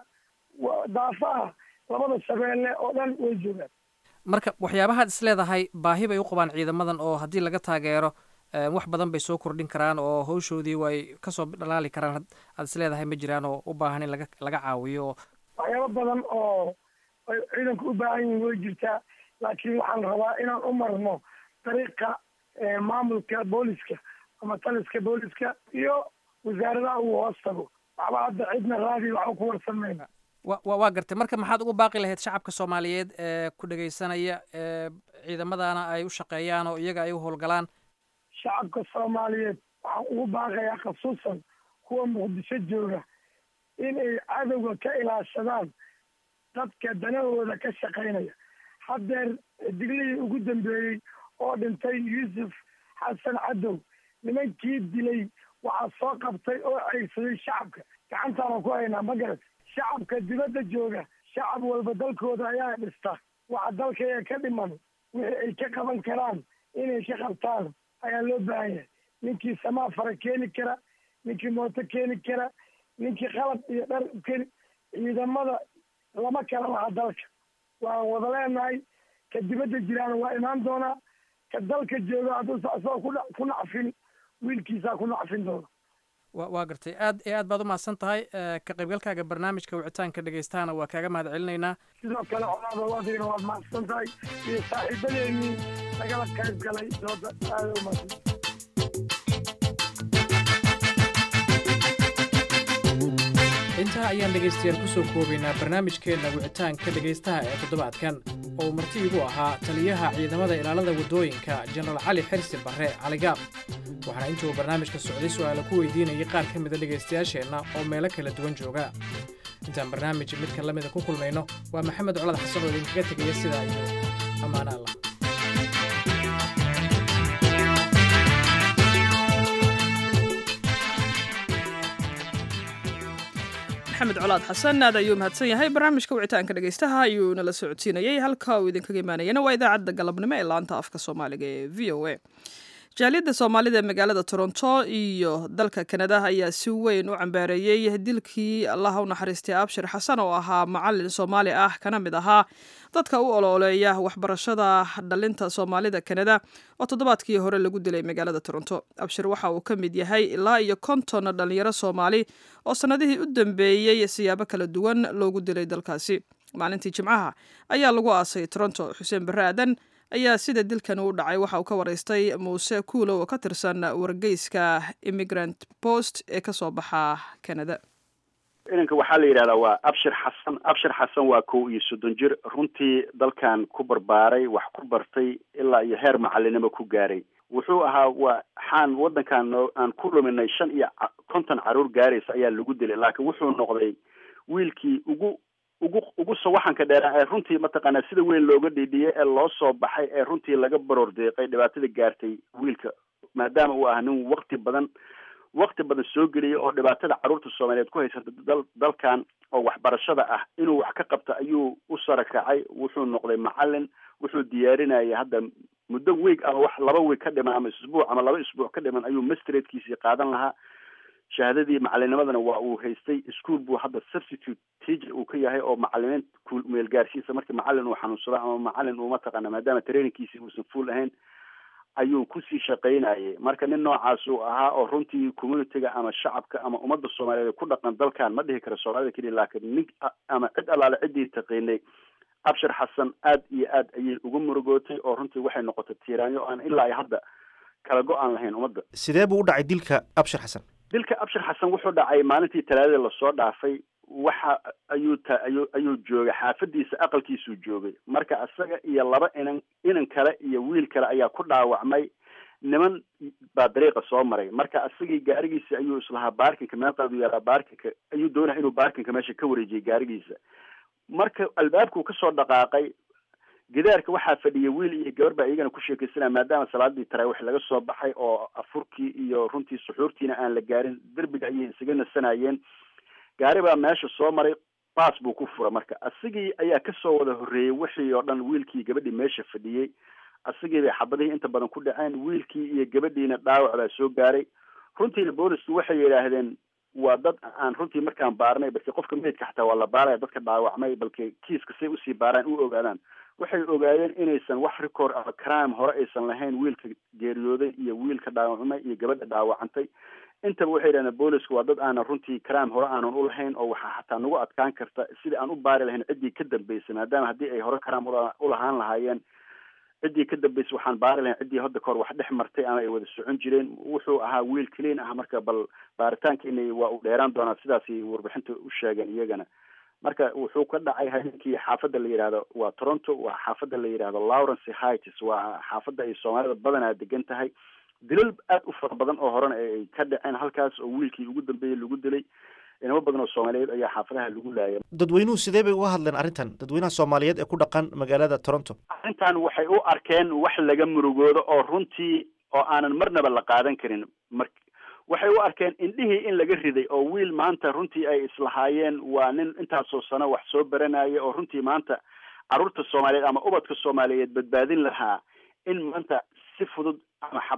daafaha labada shabeelle oo dhan way joogaan marka waxyaabahaad is leedahay baahi bay u qabaan ciidamadan oo haddii laga taageero wax badan bay soo kordhin karaan oo hawshoodii way kasoo dhalaali karaan aad is leedahay ma jiraan oo u baahan in laga laga caawiyo oo waxyaabo badan oo ay ciidanku u baahan yihiin way jirtaa laakiin waxaan rabaa inaan u marno dariiqa maamulka booliska ama taliska booliska iyo wasaaradaha uu hoos tago waxba hadda cidna raadi waxba ku warsan mayna wa wa waa gartay marka maxaad ugu baaqi lahayd shacabka soomaaliyeed ee ku dhegaysanaya ee ciidamadana ay u shaqeeyaan oo iyaga ay u howlgalaan shacabka soomaaliyeed waxaan ugu baaqayaa khasuusan kuwa muqdisho jooga inay cadowga ka ilaashadaan dadka danahooda ka shaqaynaya haddeer diglihii ugu dambeeyey oo dhintay yuusuf xasan cadow nimankii dilay waxaa soo qabtay oo ceyrsaday shacabka gacantaana ku haynaa ma garat shacabka dibadda jooga shacab walba dalkooda ayaa dhista waxa dalkaya ka dhiman wixii ay ka qaban karaan inay ka qabtaan ayaa loo baahan yahay ninkii samaa fara keeni kara ninkii mooto keeni kara ninkii qalab iyo dhar keeni ciidamada lama kala laha dalka waan wada leenahay ka dibadda jiraana waa imaan doonaa ka dalka jooga hadduusa asagoo kudha ku nacfin wiilkiisaa ku nacfin doona wa waa gartay aad iyo aad baad u mahadsan tahay ka qaybgalkaaga barnaamijka wicitaanka dhegaystaana waa kaaga mahad celinaynaa sidoo kale colaada adigana waad mahadsan tahay iyo saaxiibadeennii lagala qayb galay dooda aada u mahadsan intaa ayaan dhegaystayaal ku soo koobaynaa barnaamijkeenna wicitaanka dhegaystaha ee toddobaadkan oo uu marti igu ahaa taliyaha ciidamada ilaalada waddooyinka jenaraal cali xirsi barre caligaab waxaana intuu barnaamijka socday su'aala ku weydiinayay qaar ka mida dhegaystayaasheenna oo meelo kala duwan jooga intaan barnaamij midka la mida ku kulmayno waa maxamed colad xasan oo idinkaga tegaya sidaa iyo ammaano allah maxamed colaad xasan aad ayuu mahadsan yahay barnaamijka wicitaanka dhegaystaha ayuu nala socodsiinayay halka uu idinkaga imaanayana waa idaacadda galabnimo ee laanta afka soomaaliga ee v o a jaaliyadda soomaalida ee magaalada toronto iyo dalka kanada ayaa si weyn u cambaareeyey dilkii allaha u naxariistay abshir xasan oo ahaa macalin soomaali ah kana mid ahaa dadka u olooleeya waxbarashada dhalinta soomaalida kanada oo toddobaadkii hore lagu dilay magaalada toronto abshir waxa uu ka mid yahay ilaa iyo konton dhalinyaro soomaali oo sannadihii u dambeeyey siyaabo kala duwan loogu dilay dalkaasi maalintii jimcaha ayaa lagu aasay toronto xuseen barre aadan ayaa sida dilkan u dhacay waxa uu ka waraystay muuse kuulow oo ka tirsan wargeyska immigrant post ee ka soo baxa canada inanka waxaa la yidhahdaa waa abshir xasan abshir xasan waa kow iyo soddon jir runtii dalkan ku barbaaray wax ku bartay ilaa iyo heer macalinimo ku gaaray wuxuu ahaa waa xaan waddankan noo aan ku luminay shan iyo konton caruur gaaraysa ayaa lagu dilay laakiin wuxuu noqday wiilkii ugu ugu ugu sawaxanka dheeraa ee runtii mataqaanaa sida weyn looga dhiidhiyay ee loo soo baxay ee runtii laga baroor deeqay dhibaatada gaartay wiilka maadaama uu ah nin wakti badan wakti badan soo geliyay oo dhibaatada carruurta soomaaliyeed ku haysata dal dalkan oo waxbarashada ah inuu wax ka qabta ayuu u sarakacay wuxuu noqday macalin wuxuu diyaarinayay hadda muddo weeg ama wax laba weeg ka dhiman ama isbuuc ama laba isbuuc ka dhiman ayuu mastratekiisii qaadan lahaa shahaadadii macalinimadana waa uu haystay ischool buu hadda substitute teacher uu ka yahay oo macalimiin ku meel gaarsiisa markii macalin uu xanuunsado ama macalin uu mataqaana maadaama trainingkiisii uusan full ahayn ayuu kusii shaqaynayay marka nin noocaas uu ahaa oo runtii communityga ama shacabka ama ummadda soomaaliyeed ku dhaqan dalkan ma dhihi kara soomaalida keliya laakiin nin ama cid allaale ciddii taqiinay abshir xasan aad iyo aad ayay ugu murugootay oo runtii waxay noqotay tiiraanyo aan ilaa iyo hadda kala go-aan lahayn ummadda sidee buu u dhacay dilka abshir xasan dilka abshir xasan wuxuu dhacay maalintii talaadada lasoo dhaafay waxa ayuu ta ayuu ayuu joogay xaafadiisa aqalkiisuu joogay marka isaga iyo laba inan inan kale iyo wiil kale ayaa ku dhaawacmay niman baa dariiqa soo maray marka isagii gaarigiisa ayuu islahaa baarkinka meeqaadu yaalaa baarkinka ayuu doonaya inuu baarkinka meesha ka wareejiyay gaarigiisa marka albaabkuu kasoo dhaqaaqay gidaarka waxaa fadhiyay wiil iyo gabar baa iyagana ku sheekaysanaya maadaama salaadii taraawiix laga soo baxay oo afurkii iyo runtii suxuurtiina aan la gaarin derbiga ayay isaga nasanayeen gaari baa meesha soo maray baas buu ku fura marka asigii ayaa kasoo wada horreeyey wixii oo dhan wiilkii gabadhii meesha fadhiyey asigii bay xabadihii inta badan ku dhaceen wiilkii iyo gabadhiina dhaawac baa soo gaaray runtiina boolisku waxay yidhaahdeen waa dad aan runtii markaan baarnay balki qofka meydka xataa waa la baaraya dadka dhaawacmay balki kiiska say usii baaraan u ogaadaan waxay ogaadeen inaysan wax record ama crime hore aysan lahayn wiilka geeriyooday iyo wiilka dhaawacmay iyo gabadha dhaawacantay intaba waxay yidhahdeen boolisku waa dad aanan runtii crime hore aanan ulahayn oo waxaa xataa nagu adkaan karta sidii aan u baari lahayn ciddii ka dambeysay maadaama haddii ay hore crime ulahaan lahaayeen ciddii ka dambeysay waxaan baari lahayn ciddii hadda kahor wax dhex martay ama ay wada socon jireen wuxuu ahaa wiil clean ah marka bal baaritaankiina waa uu dheeraan doonaa sidaasay warbixinta u sheegeen iyagana marka wuxuu ka dhacay habeenkii xaafadda la yidhaahdo waa toronto waa xaafadda la yidhaahdo lawrence heights waa xaafadda ay soomaalida badanaa degan tahay dilal aad u fara badan oo horena ay ka dhaceen halkaas oo wiilkii ugu dambeeyey lagu dilay inamo badan oo soomaaliyeed ayaa xaafadaha lagu laayay dadweynuhu sidee bay uga hadleen arrintan dadweynaha soomaaliyeed ee ku dhaqan magaalada toronto arrintan waxay u arkeen wax laga murugoodo oo runtii oo aanan marnaba la qaadan karin mar waxay u arkeen indhihii in laga riday oo wiil maanta runtii ay islahaayeen waa nin intaasoo sano wax soo baranaya oo runtii maanta carruurta soomaaliyeed ama ubadka soomaaliyeed badbaadin lahaa in maanta si fudud ama xabad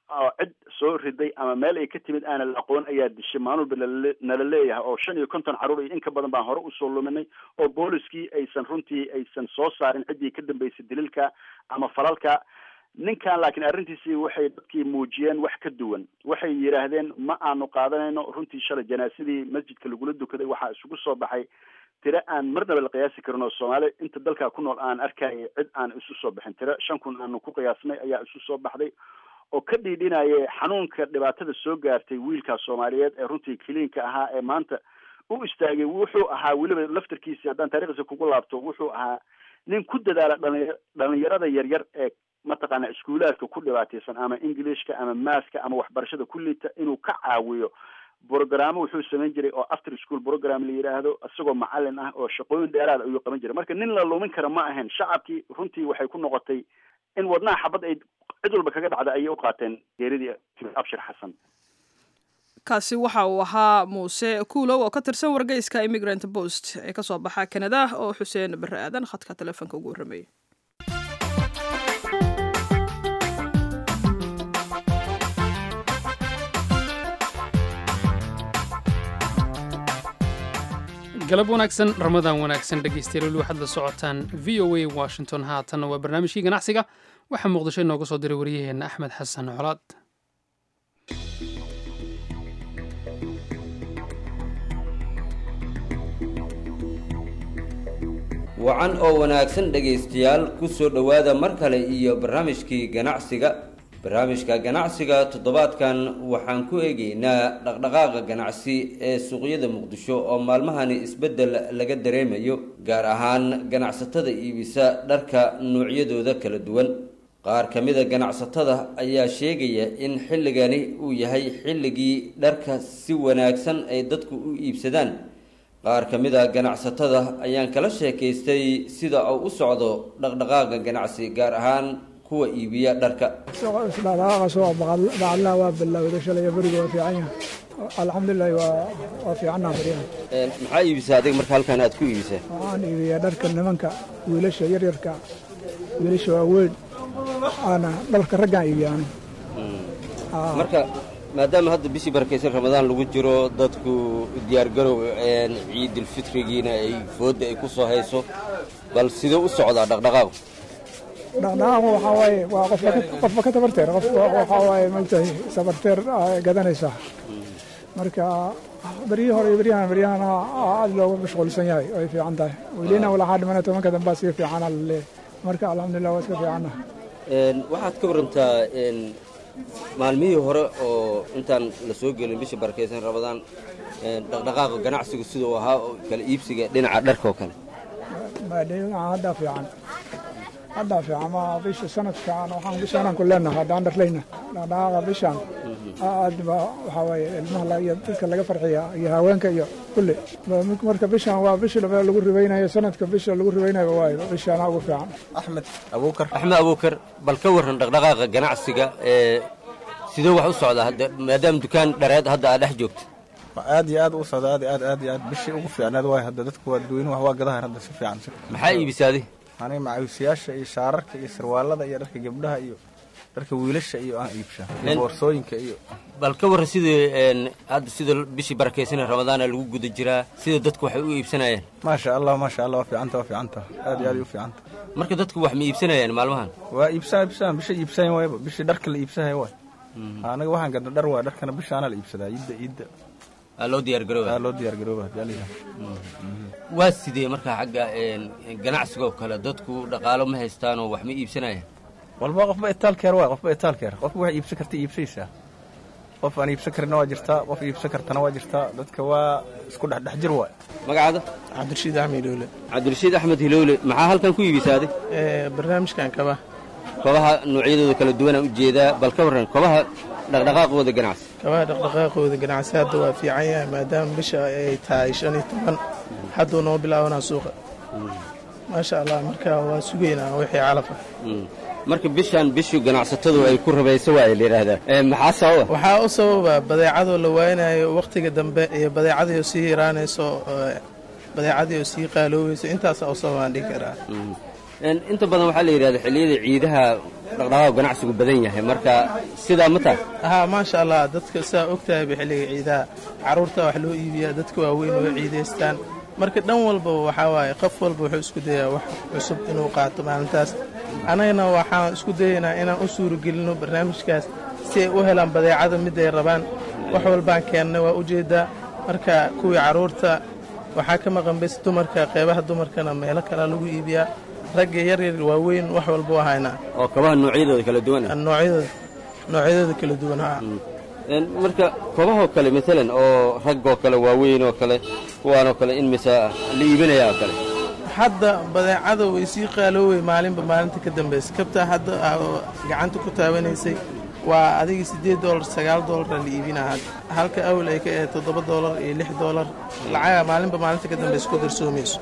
oo cid soo riday ama meel ay ka timid aanan la aqoon ayaa dishay maalulba nalale- nala leeyahay oo shan iyo konton carruur iyo in ka badan baan hore usoo luminay oo booliskii aysan runtii aysan soo saarin ciddii ka dambeysay daliilka ama falalka ninkan laakiin arrintiisii waxay dadkii muujiyeen wax ka duwan waxay yidhaahdeen ma aanu qaadanayno runtii shalay janaasadii masjidka lagula dukaday waxaa isugu soo baxay tiro aan marnaba la qiyaasi karin oo soomaali inta dalka ku nool aan arkaya cid aan isu soo bixin tiro shan kun aanu ku qiyaasnay ayaa isu soo baxday oo ka dhiidhinaya xanuunka dhibaatada soo gaartay wiilkaa soomaaliyeed ee runtii kiliinka ahaa ee maanta u istaagay wuxuu ahaa weliba laftarkiisi haddaan taariikhdiisa kugu laabto wuxuu ahaa nin ku dadaala dhalinya dhalinyarada yaryar ee mataqaana iskuulaadka ku dhibaataysan ama englishka ama maaska ama waxbarashada ku liita inuu ka caawiyo brogramo wuxuu samayn jiray oo after school program la yidhaahdo isagoo macalin ah oo shaqooyin dheeraad ayuu qaban jiray marka nin la lumin kara ma ahayn shacabkii runtii waxay ku noqotay in wadnaha xabad ay cid walba kaga dhacda ayay u qaateen geeridii abshir xasan kaasi waxa uu ahaa muuse kuulow oo ka tirsan wargeyska immigrant post ee kasoo baxa kanada oo xuseen bare aadan khadka telefoonka ugu warramayay galab wanaagsan ramadaan wanaagsan dhegaystayaal weli waxaad la socotaan v o a washington haatanna waa barnaamijkii ganacsiga waxaa muqdisho inooga soo diray waryaheenna axmed xasan colaad wacan oo wanaagsan dhegaystayaal ku soo dhowaada mar kale iyo barnaamijkii ganacsiga barnaamijka ganacsiga toddobaadkan waxaan ku eegaynaa dhaqdhaqaaqa ganacsi ee suuqyada muqdisho oo maalmahani isbeddel laga dareemayo gaar ahaan ganacsatada iibisa dharka noocyadooda kala duwan qaar ka mida ganacsatada ayaa sheegaya in xilligani uu yahay xilligii dharka si wanaagsan ay dadku u iibsadaan qaar ka mid a ganacsatada ayaan kala sheekaystay sida uu u socdo dhaqdhaqaaqa ganacsi gaar ahaan kuwa iibiya dharka dhaqdhaqaaqa soo bacadlaha waa bilowday shalay beriga waa fiican yahay alxamdulilahi waa waa fiicannaa baryahan maxaa iibisaa adiga marka halkan aad ku iibisaa waxaan iibiyaa dharka nimanka wiilasha yaryarka wiilasha waaweyn aana dharka raggaan iibiya aniga marka maadaama hadda bishii barakaysan ramadaan lagu jiro dadku diyaargarow ciidulfitrigiina ay foodda ay ku soo hayso bal sidee u socdaa dhaqdhaqaaqu dhaqdhaqaaqu waxaa waaye waa qofka ka- qofba ka tabarteer qof waxaa waaye maogtahay sabarteer aa gadanaysaa marka beryihii hore iyo beryahan beryahan aad loogu mashquulsan yahay way fiican tahay welina walaxaa dhimana tobanka dambaa sii fiicana laleeyahay marka alxamdulilah waa iska fiicannaha waxaad ka warantaa maalmihii hore oo intaan la soo gelin bishii barakaysan ramadaan dhaqdhaqaaqa ganacsigu siduu ahaa oo kala iibsiga dhinaca dharka oo kale maadheygan haddaa fiican haddaa fiican ma bisha sanadkan waxaan bishaanaan ku leenahay haddaan dharlayna dhaqdhaqaaqa bishaan aad ba waxaa waaye ilmaha la- iyo dadka laga farxiya iyo haweenka iyo kulli marka bishaan waa bishi lagu ribaynayo sanadka bisha lagu ribaynayo waayo bishaana ugu fiican axmed abuukar axmed abuukar bal ka waran dhaqdhaqaaqa ganacsiga ee sidee wax u socdaa hadda maadaama dukaan dhareed hadda aad dhex joogto aad iyo aad u socda aad iyo aad aad iyo aad bishii ugu fiicnaad waay hadda dadku waa dadweynuhu wax waa gadahan hadda si fiican si maxaa iibisa adi aniga macawisayaasha iyo shaararka iyo sarwaalada iyo dharka gabdhaha iyo dharka wiilasha iyo aan iibshaa iyo En- boorsooyinka iyo bal ka warran sidii een, hadda sida bishii barakaysan ramadaana lagu guda jiraa sida dadku waxay u iibsanayaan maasha allah maasha allah waa fiicanta waa fiicanta aad iyo aad u fiicanta marka dadku wax ma iibsanayaan maalmahan waa iibsaa iibsaa bisha iibsayan waayba bishii dharka la iibsahay waay anaga waxaan gadna dhar waay dharkana bishaana la iibsadaa iidda iidda aa loo diyaar garooba aa loo diyaar garooba hadii la yidhaha waa sidee markaa xagga een, ganacsiga oo kale dadku dhaqaalo ma haystaanoo wax ma iibsanayaan walba qofba itaalkeer waay qofba itaalkeer qofba wax iibsan karta iibsaysaa qof aan iibsan karinna waa jirtaa qof iibsan kartana waa jirtaa dadka waa isku dhexdhex jir waay magacaada cabdirashiid axmed hilowle cabdirashiid axmed hilowle maxaa halkan ku iibisaa adi barnaamijkan kaba kobaha noocyadooda kala duwanaan ujeedaa bal ka warran kobaha dhaqdhaqaaqooda ganacsi kabaha dhaqdhaqaaqooda ganacsi hadda waa fiican yahay maadaama bisha ay tahay shan iyo toban hadduu noo bilaabanaa suuqa maasha allah marka waa sugaynaa wixii calafa Mm. marka bishaan bishii ganacsatadu ay ku rabayso waa la yidhaahdaa Ee, maxaa sababa waxaa u sababa badeecadoo la waaynayo wakhtiga dambe iyo badeecadii oo sii yaraanayso ee, badeecadii oo sii qaaloobayso intaasaa u sababaan dhihi karaa Mm. inta badan waxaa la yidhahda xilliyada ciidaha dhaqdhaqaaq ganacsigu badan yahay marka sidaa ma tahay haa maasha allah dadka saa og tahay ba xilliga ciidaha carruurta wax loo iibiyaa dadka waaweyn way ciidaystaan marka dhan walbaba waxaa waaye qof walba wuxuu isku dayaa wax cusub inuu qaato maalintaas annagana waxaan isku dayaynaa inaan u suuragelinno barnaamijkaas si ay u helaan badeecada mid ay rabaan wax walbaan keennay waa ujeeddaa marka kuwii carruurta waxaa ka maqan bes dumarka qeybaha dumarkana meelo kalea lagu iibiyaa ragga yaryar waaweyn wax walba u haynaa oo kabaha noocyadooda kala duwan noocyadooda noocyadooda kala duwan haa marka kobahoo kale maalan oo raggoo kale waaweyn oo kale kuwaanoo kale in mise la iibinaya oo kale hadda badeecada way sii qaaloowey maalinba maalinta ka dambaysa kabtaa hadda gacanta ku taabanaysay waa adiga siddeed doolar sagaal doolara la iibinaa hadda halka awal ay ka ahayd toddoba doolar iyo lix doolar lacaga maalinba maalinta ka dambaysa ku darsoomayso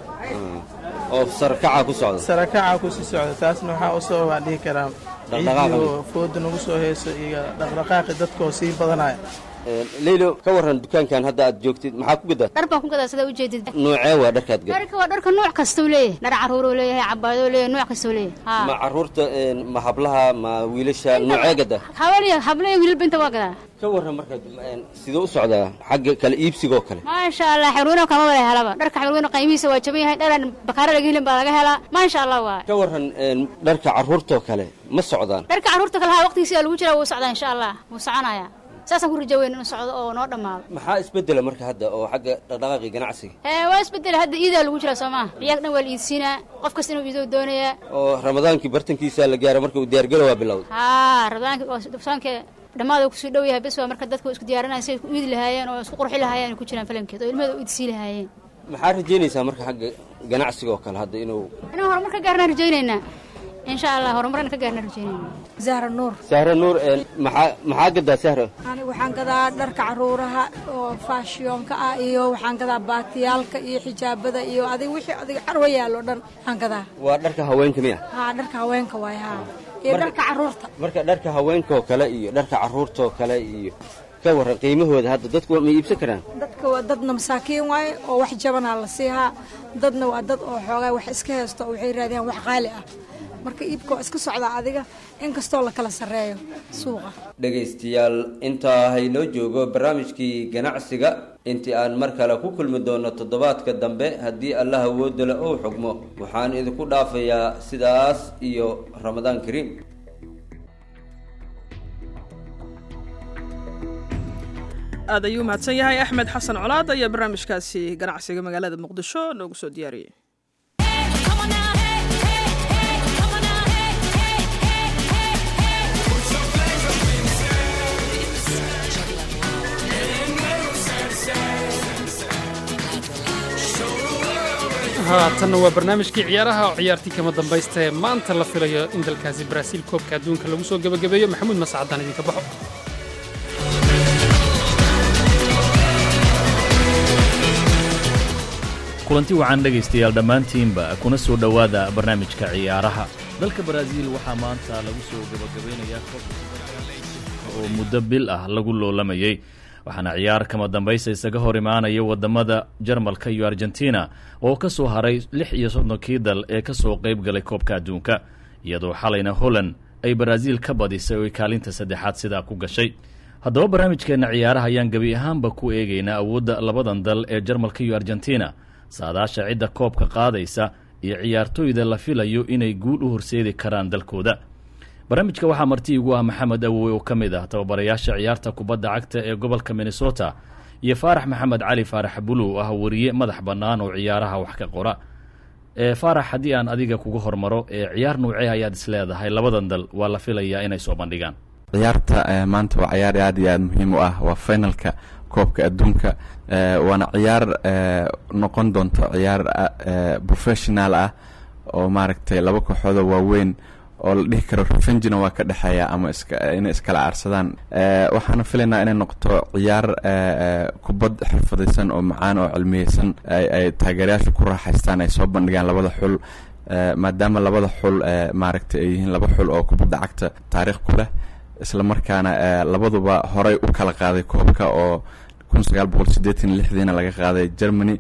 oo sarakaca ku socda sarakaca ku sii socda taasna waxaa u sababaa dhihi karaa ciidiioo fooda nagu soo hayso iyo dhaqdhaqaaqi dadkaoo sii badanaya leylo ka warran dukaankan hadda aad joogtid maxaa ku gadaa dhar baan ku gadaa sidaa ujeedid noocee waa dharkaad gad dharka waa dharka nooc kastuu leeyahay dhar carruuruu leeyahay cabaadoo leeyahay nooc kastuu leeyahay ma carruurta ma hablaha ma wiilasha noocee gada habaliya hablaya wiilalba inta waa gadaa ka warran marka siduu u socdaa xagga kala iibsigoo kale maasha allah xirweyno kama wada helaba dharka xirweyno qiimihiisa waa jaban yahay dharan bakaara laga helin baa laga helaa maasha allah waa ka warran dharka carruurtoo kale ma socdaan dharka carruurta kale haa waqtigiisa lagu jiraa wuu socdaa insha allah wuu soconaya saasaan ku rajaweyn inuu socdo oo noo dhammaado maxaa isbedela marka hadda oo xagga dhaqdhaqaaqii ganacsiga ee waa isbedela hadda iidaa lagu jiraa soo maa ciyaag dhan waa la iidsiinaa qof kasta inuu iidoo doonayaa oo ramadaankii bartankiisa la gaaro marka uu diyaargalo waa bilowda haa ramadaanki soonka dhammaada kusii dhow yahay bes waa marka dadka isku diyaarinaya si ay ku iidi lahaayeen oo isku qurxi lahaayeen ay ku jiraan falamkeed oo ilmahooda u iidsii lahaayeen maxaa rajaynaysaa marka xagga ganacsiga oo kale hadda inuu inuu horumar ka gaarnaan rajaynaynaa insha allah horumarna ka gaarnaan rajaynayna zahra nuur sahra nuur maxaa maxaa gadaa sahra aniga waxaan gadaa dharka caruuraha oo faashiyonka ah iyo waxaan gadaa baatiyaalka iyo xijaabada iyo adiga wixii adiga carwa yaalo dhan aan gadaa waa dharka haweenka miya haa dharka haweenka waay haa iyo dharka caruurta marka dharka haweenkaoo kale iyo dharka carruurtaoo kale iyo ka warran qiimahooda hadda dadku ma iibsan karaan dadka waa dadna masaakiin waaye oo wax jabanaa la siihaa dadna waa dad oo xoogaa wax iska haysto oo waxay raadiyaan wax qaali ah marka iibka waa iska socdaa adiga inkastoo la kala sarreeyo suuqa dhegaystayaal intaa haynoo joogo barnaamijkii ganacsiga intii aan mar kale ku kulmi doono toddobaadka dambe haddii allah awoodale uu xugmo waxaan idinku dhaafayaa sidaas iyo ramadaan kariim aad ayuu mahadsan yahay axmed xasan colaad ayaa barnaamijkaasi ganacsiga magaalada muqdisho noogu soo diyaariyey haatanna waa barnaamijkii ciyaaraha oo ciyaartii kama dambaysta ee maanta la filayo in dalkaasi baraaziil koobka adduunka lagu soo gebagabeeyo maxamuud mascadaan idinka baxo kulanti wacan dhegaystayaal dhammaantiinba kuna soo dhowaada barnaamijka ciyaaraha dalka baraaziil waxaa maanta lagu soo gebagabaynayaa oo muddo bil ah lagu loolamayey waxaana ciyaar kama dambaysta isaga hor imaanaya wadamada jarmalka iyo argentina oo ka soo haray lix iyo soddonkii dal ee ka soo qayb galay koobka adduunka iyadoo xalayna holland ay baraaziil ka badisay oo ay kaalinta saddexaad sidaa ku gashay haddaba barnaamijkeenna ciyaaraha ayaan gebi ahaanba ku eegaynaa awoodda labadan dal ee jarmalka iyo argentina saadaasha cidda koobka qaadaysa iyo ciyaartooyda la filayo inay guul u horseedi karaan dalkooda barnaamijka waxaa marti igu ah maxamed awowe oo ka mid ah tababarayaasha ciyaarta kubadda cagta ee gobolka minnesota iyo faarax maxamed cali faarax buluw ah wariye madax bannaan oo ciyaaraha wax ka qora ee faarax haddii aan adiga kuga hormaro ee ciyaar nuucee ayaad isleedahay labadan dal waa la filayaa inay soo bandhigaan ciyaarta maanta waa ciyaar aad iyo aad muhiim u ah waa finalka koobka adduunka waana ciyaar noqon doonto ciyaar professional ah oo maaragtay laba kooxoodoo waaweyn oo la dhihi karo revengina waa ka dhexeeya ama inay iskala aarsadaan waxaana filaynaa inay noqoto ciyaar kubad xirfadaysan oo macaan oo cilmiyeysan ay taageerayaasha ku raaxaystaan ay soo bandhigaan labada xul maadaama labada xul maaragtay ay yihiin laba xul oo kubadda cagta taariikh ku leh isla markaana labaduba horay u kala qaaday koobka oo kun sagaal boqol sideetan lixdiina laga qaaday germany kun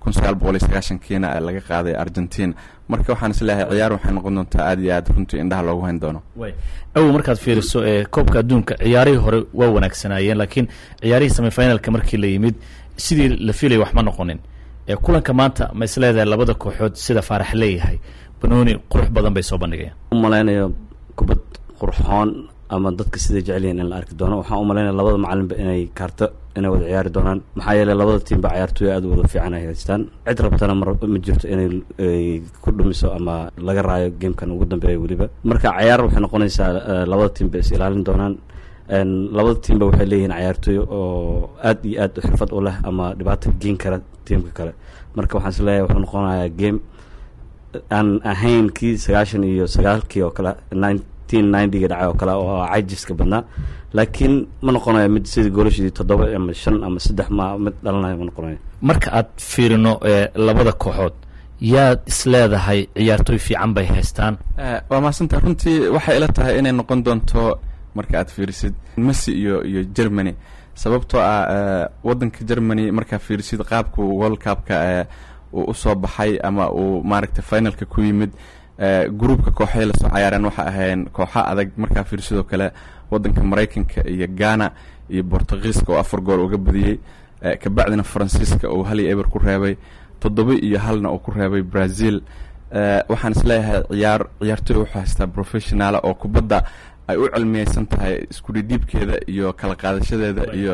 kun sagaal boqol iyo sagaashankiina laga qaaday argentina marka waxaan isleeyahay ciyaar waxay noqon doontaa aad iyo aad runtii indhaha loogu hayn doono awow markaad fiiriso ee koobka adduunka ciyaarihii hore waa wanaagsanaayeen laakiin ciyaarihii semifinalka markii la yimid sidii la filaya wax ma noqonin ee kulanka maanta ma isleedahay labada kooxood sida faarax leeyahay banooni qurux badan bay soo bandhigayaan u malaynayo kubad qurxoon ama dadka siday jecel yihiin in la arki doono waxaan u malaynaya labada macalinba inay kaarto inay wada ciyaari doonaan maxaa yeeley labada tiimba ciyaartooy aad u wada fiican ay haystaan cid rabtana mar ma jirto inay ku dhumiso ama laga raayo gamekan ugu dambeeya weliba marka ciyaar waxay noqonaysaa labada tiimba is ilaalin doonaan labada tiimba waxay leeyihiin ciyaartooy oo aad iyo aad xirfad u leh ama dhibaato geen kara tiimka kale marka waxaan is leeyahay wuxuu noqonayaa game aan ahayn kii sagaashan iyo sagaalkii oo kale nineteen ninety-ga dhacay oo kale oo cajiska badnaa laakiin ma noqonayo mid sidii golashadii toddoba ama shan ama saddex ma mid dhalanayo ma noqonayo marka aad fiirino labada kooxood yaad isleedahay ciyaartooy fiican bay haystaan waa mahadsanta runtii waxay ila tahay inay noqon doonto marka aad fiirisid messi iyo iyo germany sababtoo ah waddanka germany markaa fiirisid qaabku world cupka uu usoo baxay ama uu maaragtay finalka ku yimid gruupka kooxay lasoo cayaareen waxa ahayn kooxa adag markaa fiirsidoo kale waddanka maraykanka iyo ghana iyo bortugiiska oo afar gool uga badiyey kabacdina faransiiska uu hal iyo eber ku reebay toddoba iyo halna uu ku reebay brazil waxaan isleeyahay ciyaar ciyaartooy wuxuu haystaa professionaala oo kubadda ay u cilmiyeysan tahay iskudhidhiibkeeda iyo kala qaadashadeeda iyo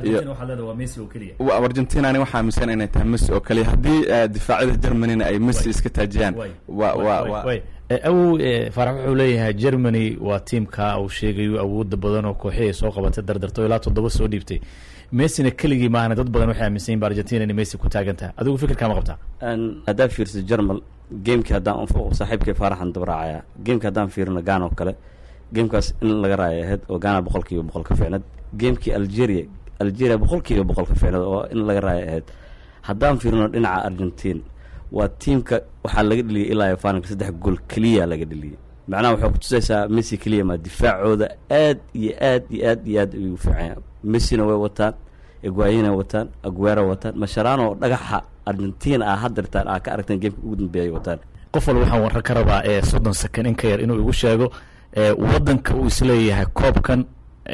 iyo argentina ani waxaa aaminsan inay tahay messi oo kaliya haddii difaacyada germanyna ay messi iska taajiyaan wa wa wa awow faarax wuxuu leeyahay germany waa tiimka uu sheegayo awooda badan oo kooxi ay soo qabatay dardarto ilaa toddoba soo dhiibtay messina keligii maahana dad badan waxay aaminsan yihin ba argentina inay messi ku taagan tahay adigu fikirkaa ma qabtaa haddaan fiirsa germal gamekii haddaan saaxiibkii faaraxan dabraacaya gamekii haddaan fiirino gaan oo kale gamekaas in laga raaya ahayd oo gaana boqol kiiba boqol ka fiicnad gamekii algeria algeria boqol kiiba boqol ka fiicnad oo in laga raaya ahayd haddaan fiirino dhinaca argentine waa tiimka waxaa laga dheliyay ilaa faanalka saddex gool keliya laga dheliyay macnaha waxay kutusaysaa messi keliya maa difaacooda aad iyo aad iyo aad iyo aad ayuu fiicanya messina way wataan egwayina wataan aguera wataan masharano dhagaxa argentina ah hadeertaan aa ka aragteen gameka ugu dambeeyay wataan qof walba waxaan warra ka rabaa ee soddon second in ka yar inuu igu sheego waddanka uu isleeyahay koobkan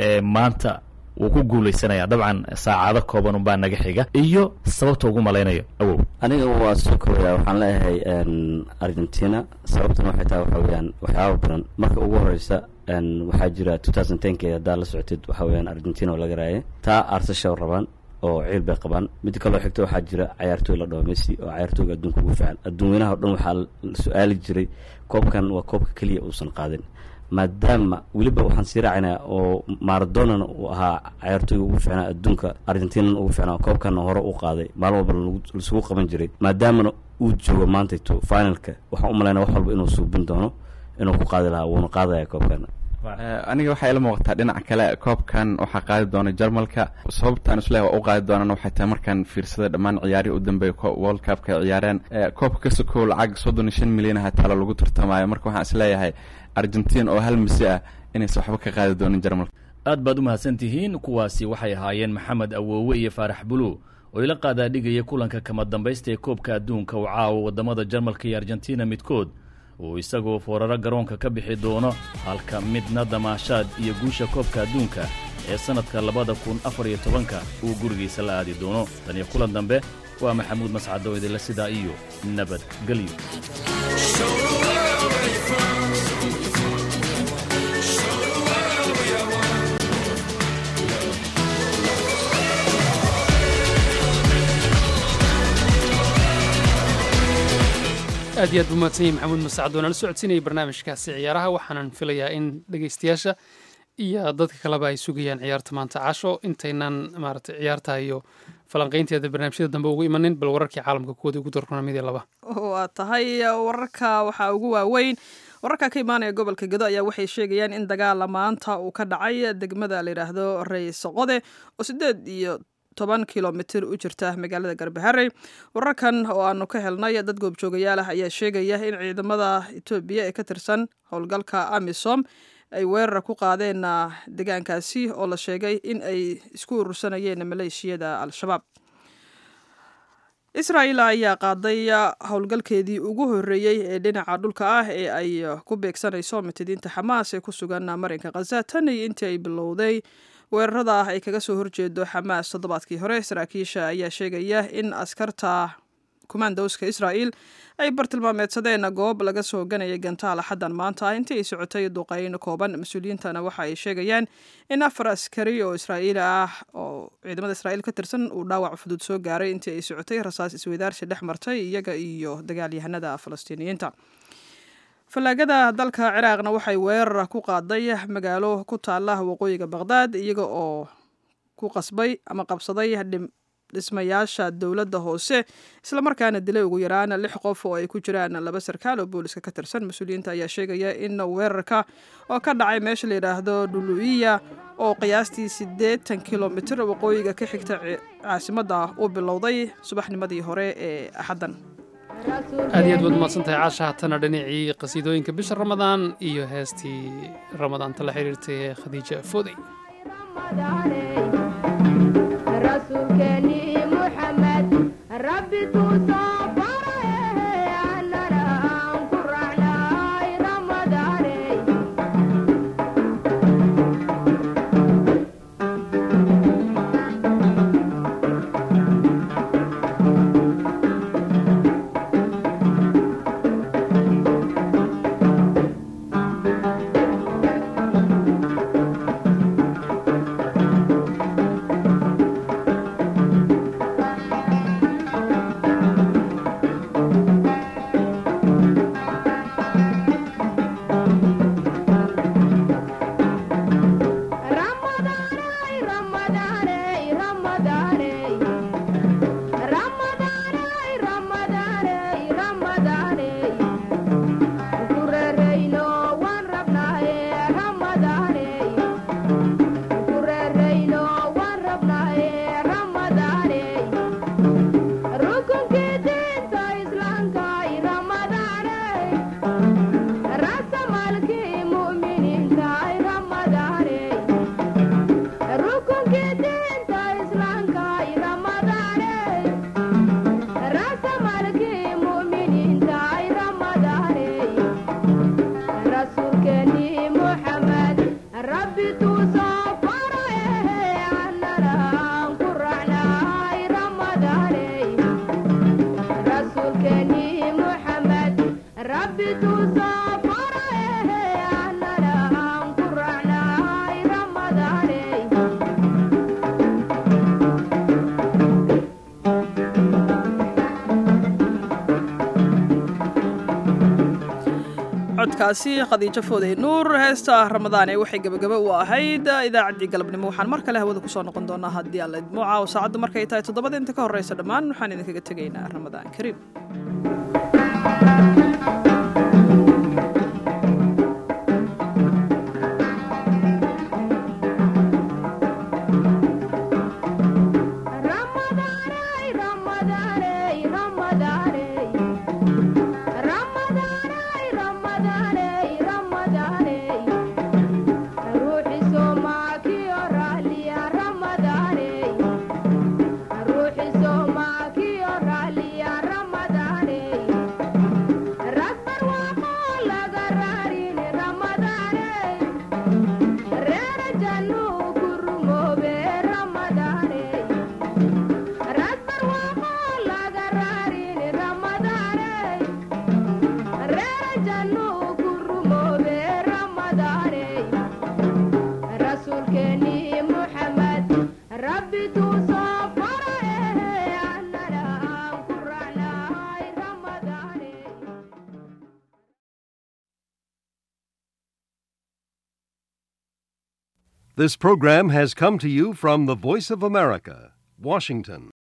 maanta wuu ku guuleysanaya dabcan saacado kooban unbaa naga xiga iyo sababta ugu malaynayo awow aniga waa soo kooyaa waxaan leeyahay argentina sababtana waxay tahay waxa weyaan waxyaaba badan marka ugu horeysa waxaa jira two thousand tenki haddaa la socotid waxa weyaan argentina oo laga raayay taa arsasha rabaan oo ciil bay qabaan midda kaloo xigta waxaa jira cayaartooy la dhaho messi oo cayaartooyga adduunka ugu fiican adduunweynaha o dhan waxaa su-aali jiray koobkan waa koobka keliya uusan qaadin maadaama weliba waxaan sii raacinaa oo maradonana uu ahaa cayaartooyga ugu fiicnaa adduunka argentinana ugu fiicnaa koobkana hore u qaaday maalin walba laisugu qaban jiray maadaamana uu joogo maantayto finalka waxaan u malaynaa wax walba inuu suubin doono inuu ku qaadi lahaa wuuna qaadaya koobkana aniga waxay ila muuqataa dhinaca kale koobkan waxaa qaadi doona jarmalka sababtaan isleeya waa u qaadi doonaan waxay tahay markaan fiirsaday dhammaan ciyaarihii u dambeeya world cupka ay ciyaareen koobka ka sokow lacag soddon iyo shan milyan aha taalo lagu tartamaayo marka waxaan isleeyahay argentina oo hal misi ah inaysan waxba ka qaadi doonin jarmalka aad baad u mahadsan tihiin kuwaasi waxay ahaayeen maxamed awoowe iyo faarax bulu oo ila qaadaadhigaya kulanka kama dambaysta ee koobka adduunka uu caawo waddamada jarmalka iyo argentina midkood uu isagoo fooraro garoonka ka bixi doono halka midna damaashaad iyo guusha koobka adduunka ee sannadka labada kun afar iyo tobanka uu gurigiisa la aadi doono tan iyo kulan dambe waa maxamuud mascado idinle sidaa iyo nabadgelyo aad iyo aad buu mahadsan yahay maxamuud masacad oo nala socodsiinayay barnaamijkaasi ciyaaraha waxaanan filayaa in dhegeystayaasha iyo dadka kaleba ay sugayaan ciyaarta maanta casho intaynan maaragtay ciyaarta iyo falanqaynteeda barnaamijyada dambe ugu imanin bal wararkii caalamka kuwooda ugu darkona mid iyo laba waa tahay wararka waxaa ugu waaweyn wararka ka imaanaya gobolka gedo ayaa waxay sheegayaan in dagaala maanta uu ka dhacay degmada la yidhaahdo rays qode oo sideed iyo toban kilomitir u jirta magaalada garbaharey wararkan oo aanu ka helnay dad goobjoogayaal ah ayaa sheegaya in ciidamada etoobiya ee ka tirsan howlgalka amisom ay weerar ku qaadeen deegaankaasi oo la sheegay in ay isku urursanayeen maleeshiyada al-shabaab israa'il ayaa qaaday howlgalkeedii ugu horreeyey ee dhinaca dhulka ah ee ay ku beegsanayso mitidiinta xamaas ee ku sugan marinka khaza tan iyo intii ay bilowday weerarada ah ay kaga soo horjeedo xamaas toddobaadkii hore saraakiisha ayaa sheegaya in askarta kumaandowska israa'il ay bartilmaameedsadeen goob laga soo ganayay gantaal axaddan maanta ah intii ay socotay duqeyn kooban mas-uuliyiintana waxa ay sheegayaan in afar askari oo israa'iili ah oo ciidamada israa'iil ka tirsan uu dhaawac fudud soo gaaray intii ay socotay rasaas isweydaarsi dhex martay iyaga iyo dagaalyahanada falastiiniyiinta fallaagada dalka ciraaqna waxay weerar ku qaaday magaalo ku taala waqooyiga baqhdaad iyaga oo ku qasbay ama qabsaday dhismayaasha dowladda hoose islamarkaana dilay ugu yaraan lix qof oo ay ku jiraan laba sarkaal oo booliska ka tirsan mas-uuliyiinta ayaa sheegaya in weerarka oo ka dhacay meesha la yidhaahdo dhulu'iya oo qiyaastii siddeetan kilomitir waqooyiga ka xigta caasimadda uu bilowday subaxnimadii hore ee axaddan aad iyo aad baad umahadsantahay caasha haatana dhinacii qasiidooyinka bisha ramadaan iyo heestii ramadaanta la xiriirtay ee khadiija foodey rasuulkeeni muxamed rabbi tuusoo baraye annana aan ku raacnay ramadaaney codkaasi khadiijo foodey nuur heesta ramadaan ee waxay gebagaba u ahayd idaacaddii galabnimo waxaan mar kale hawada kusoo noqon doonaa haddii alla idmuuca oo saacaddu markay tahay toddobada inta ka horreysa dhammaan waxaan idinkaga tegaynaa ramadaan kariim This program has come to you from the Voice of America, Washington.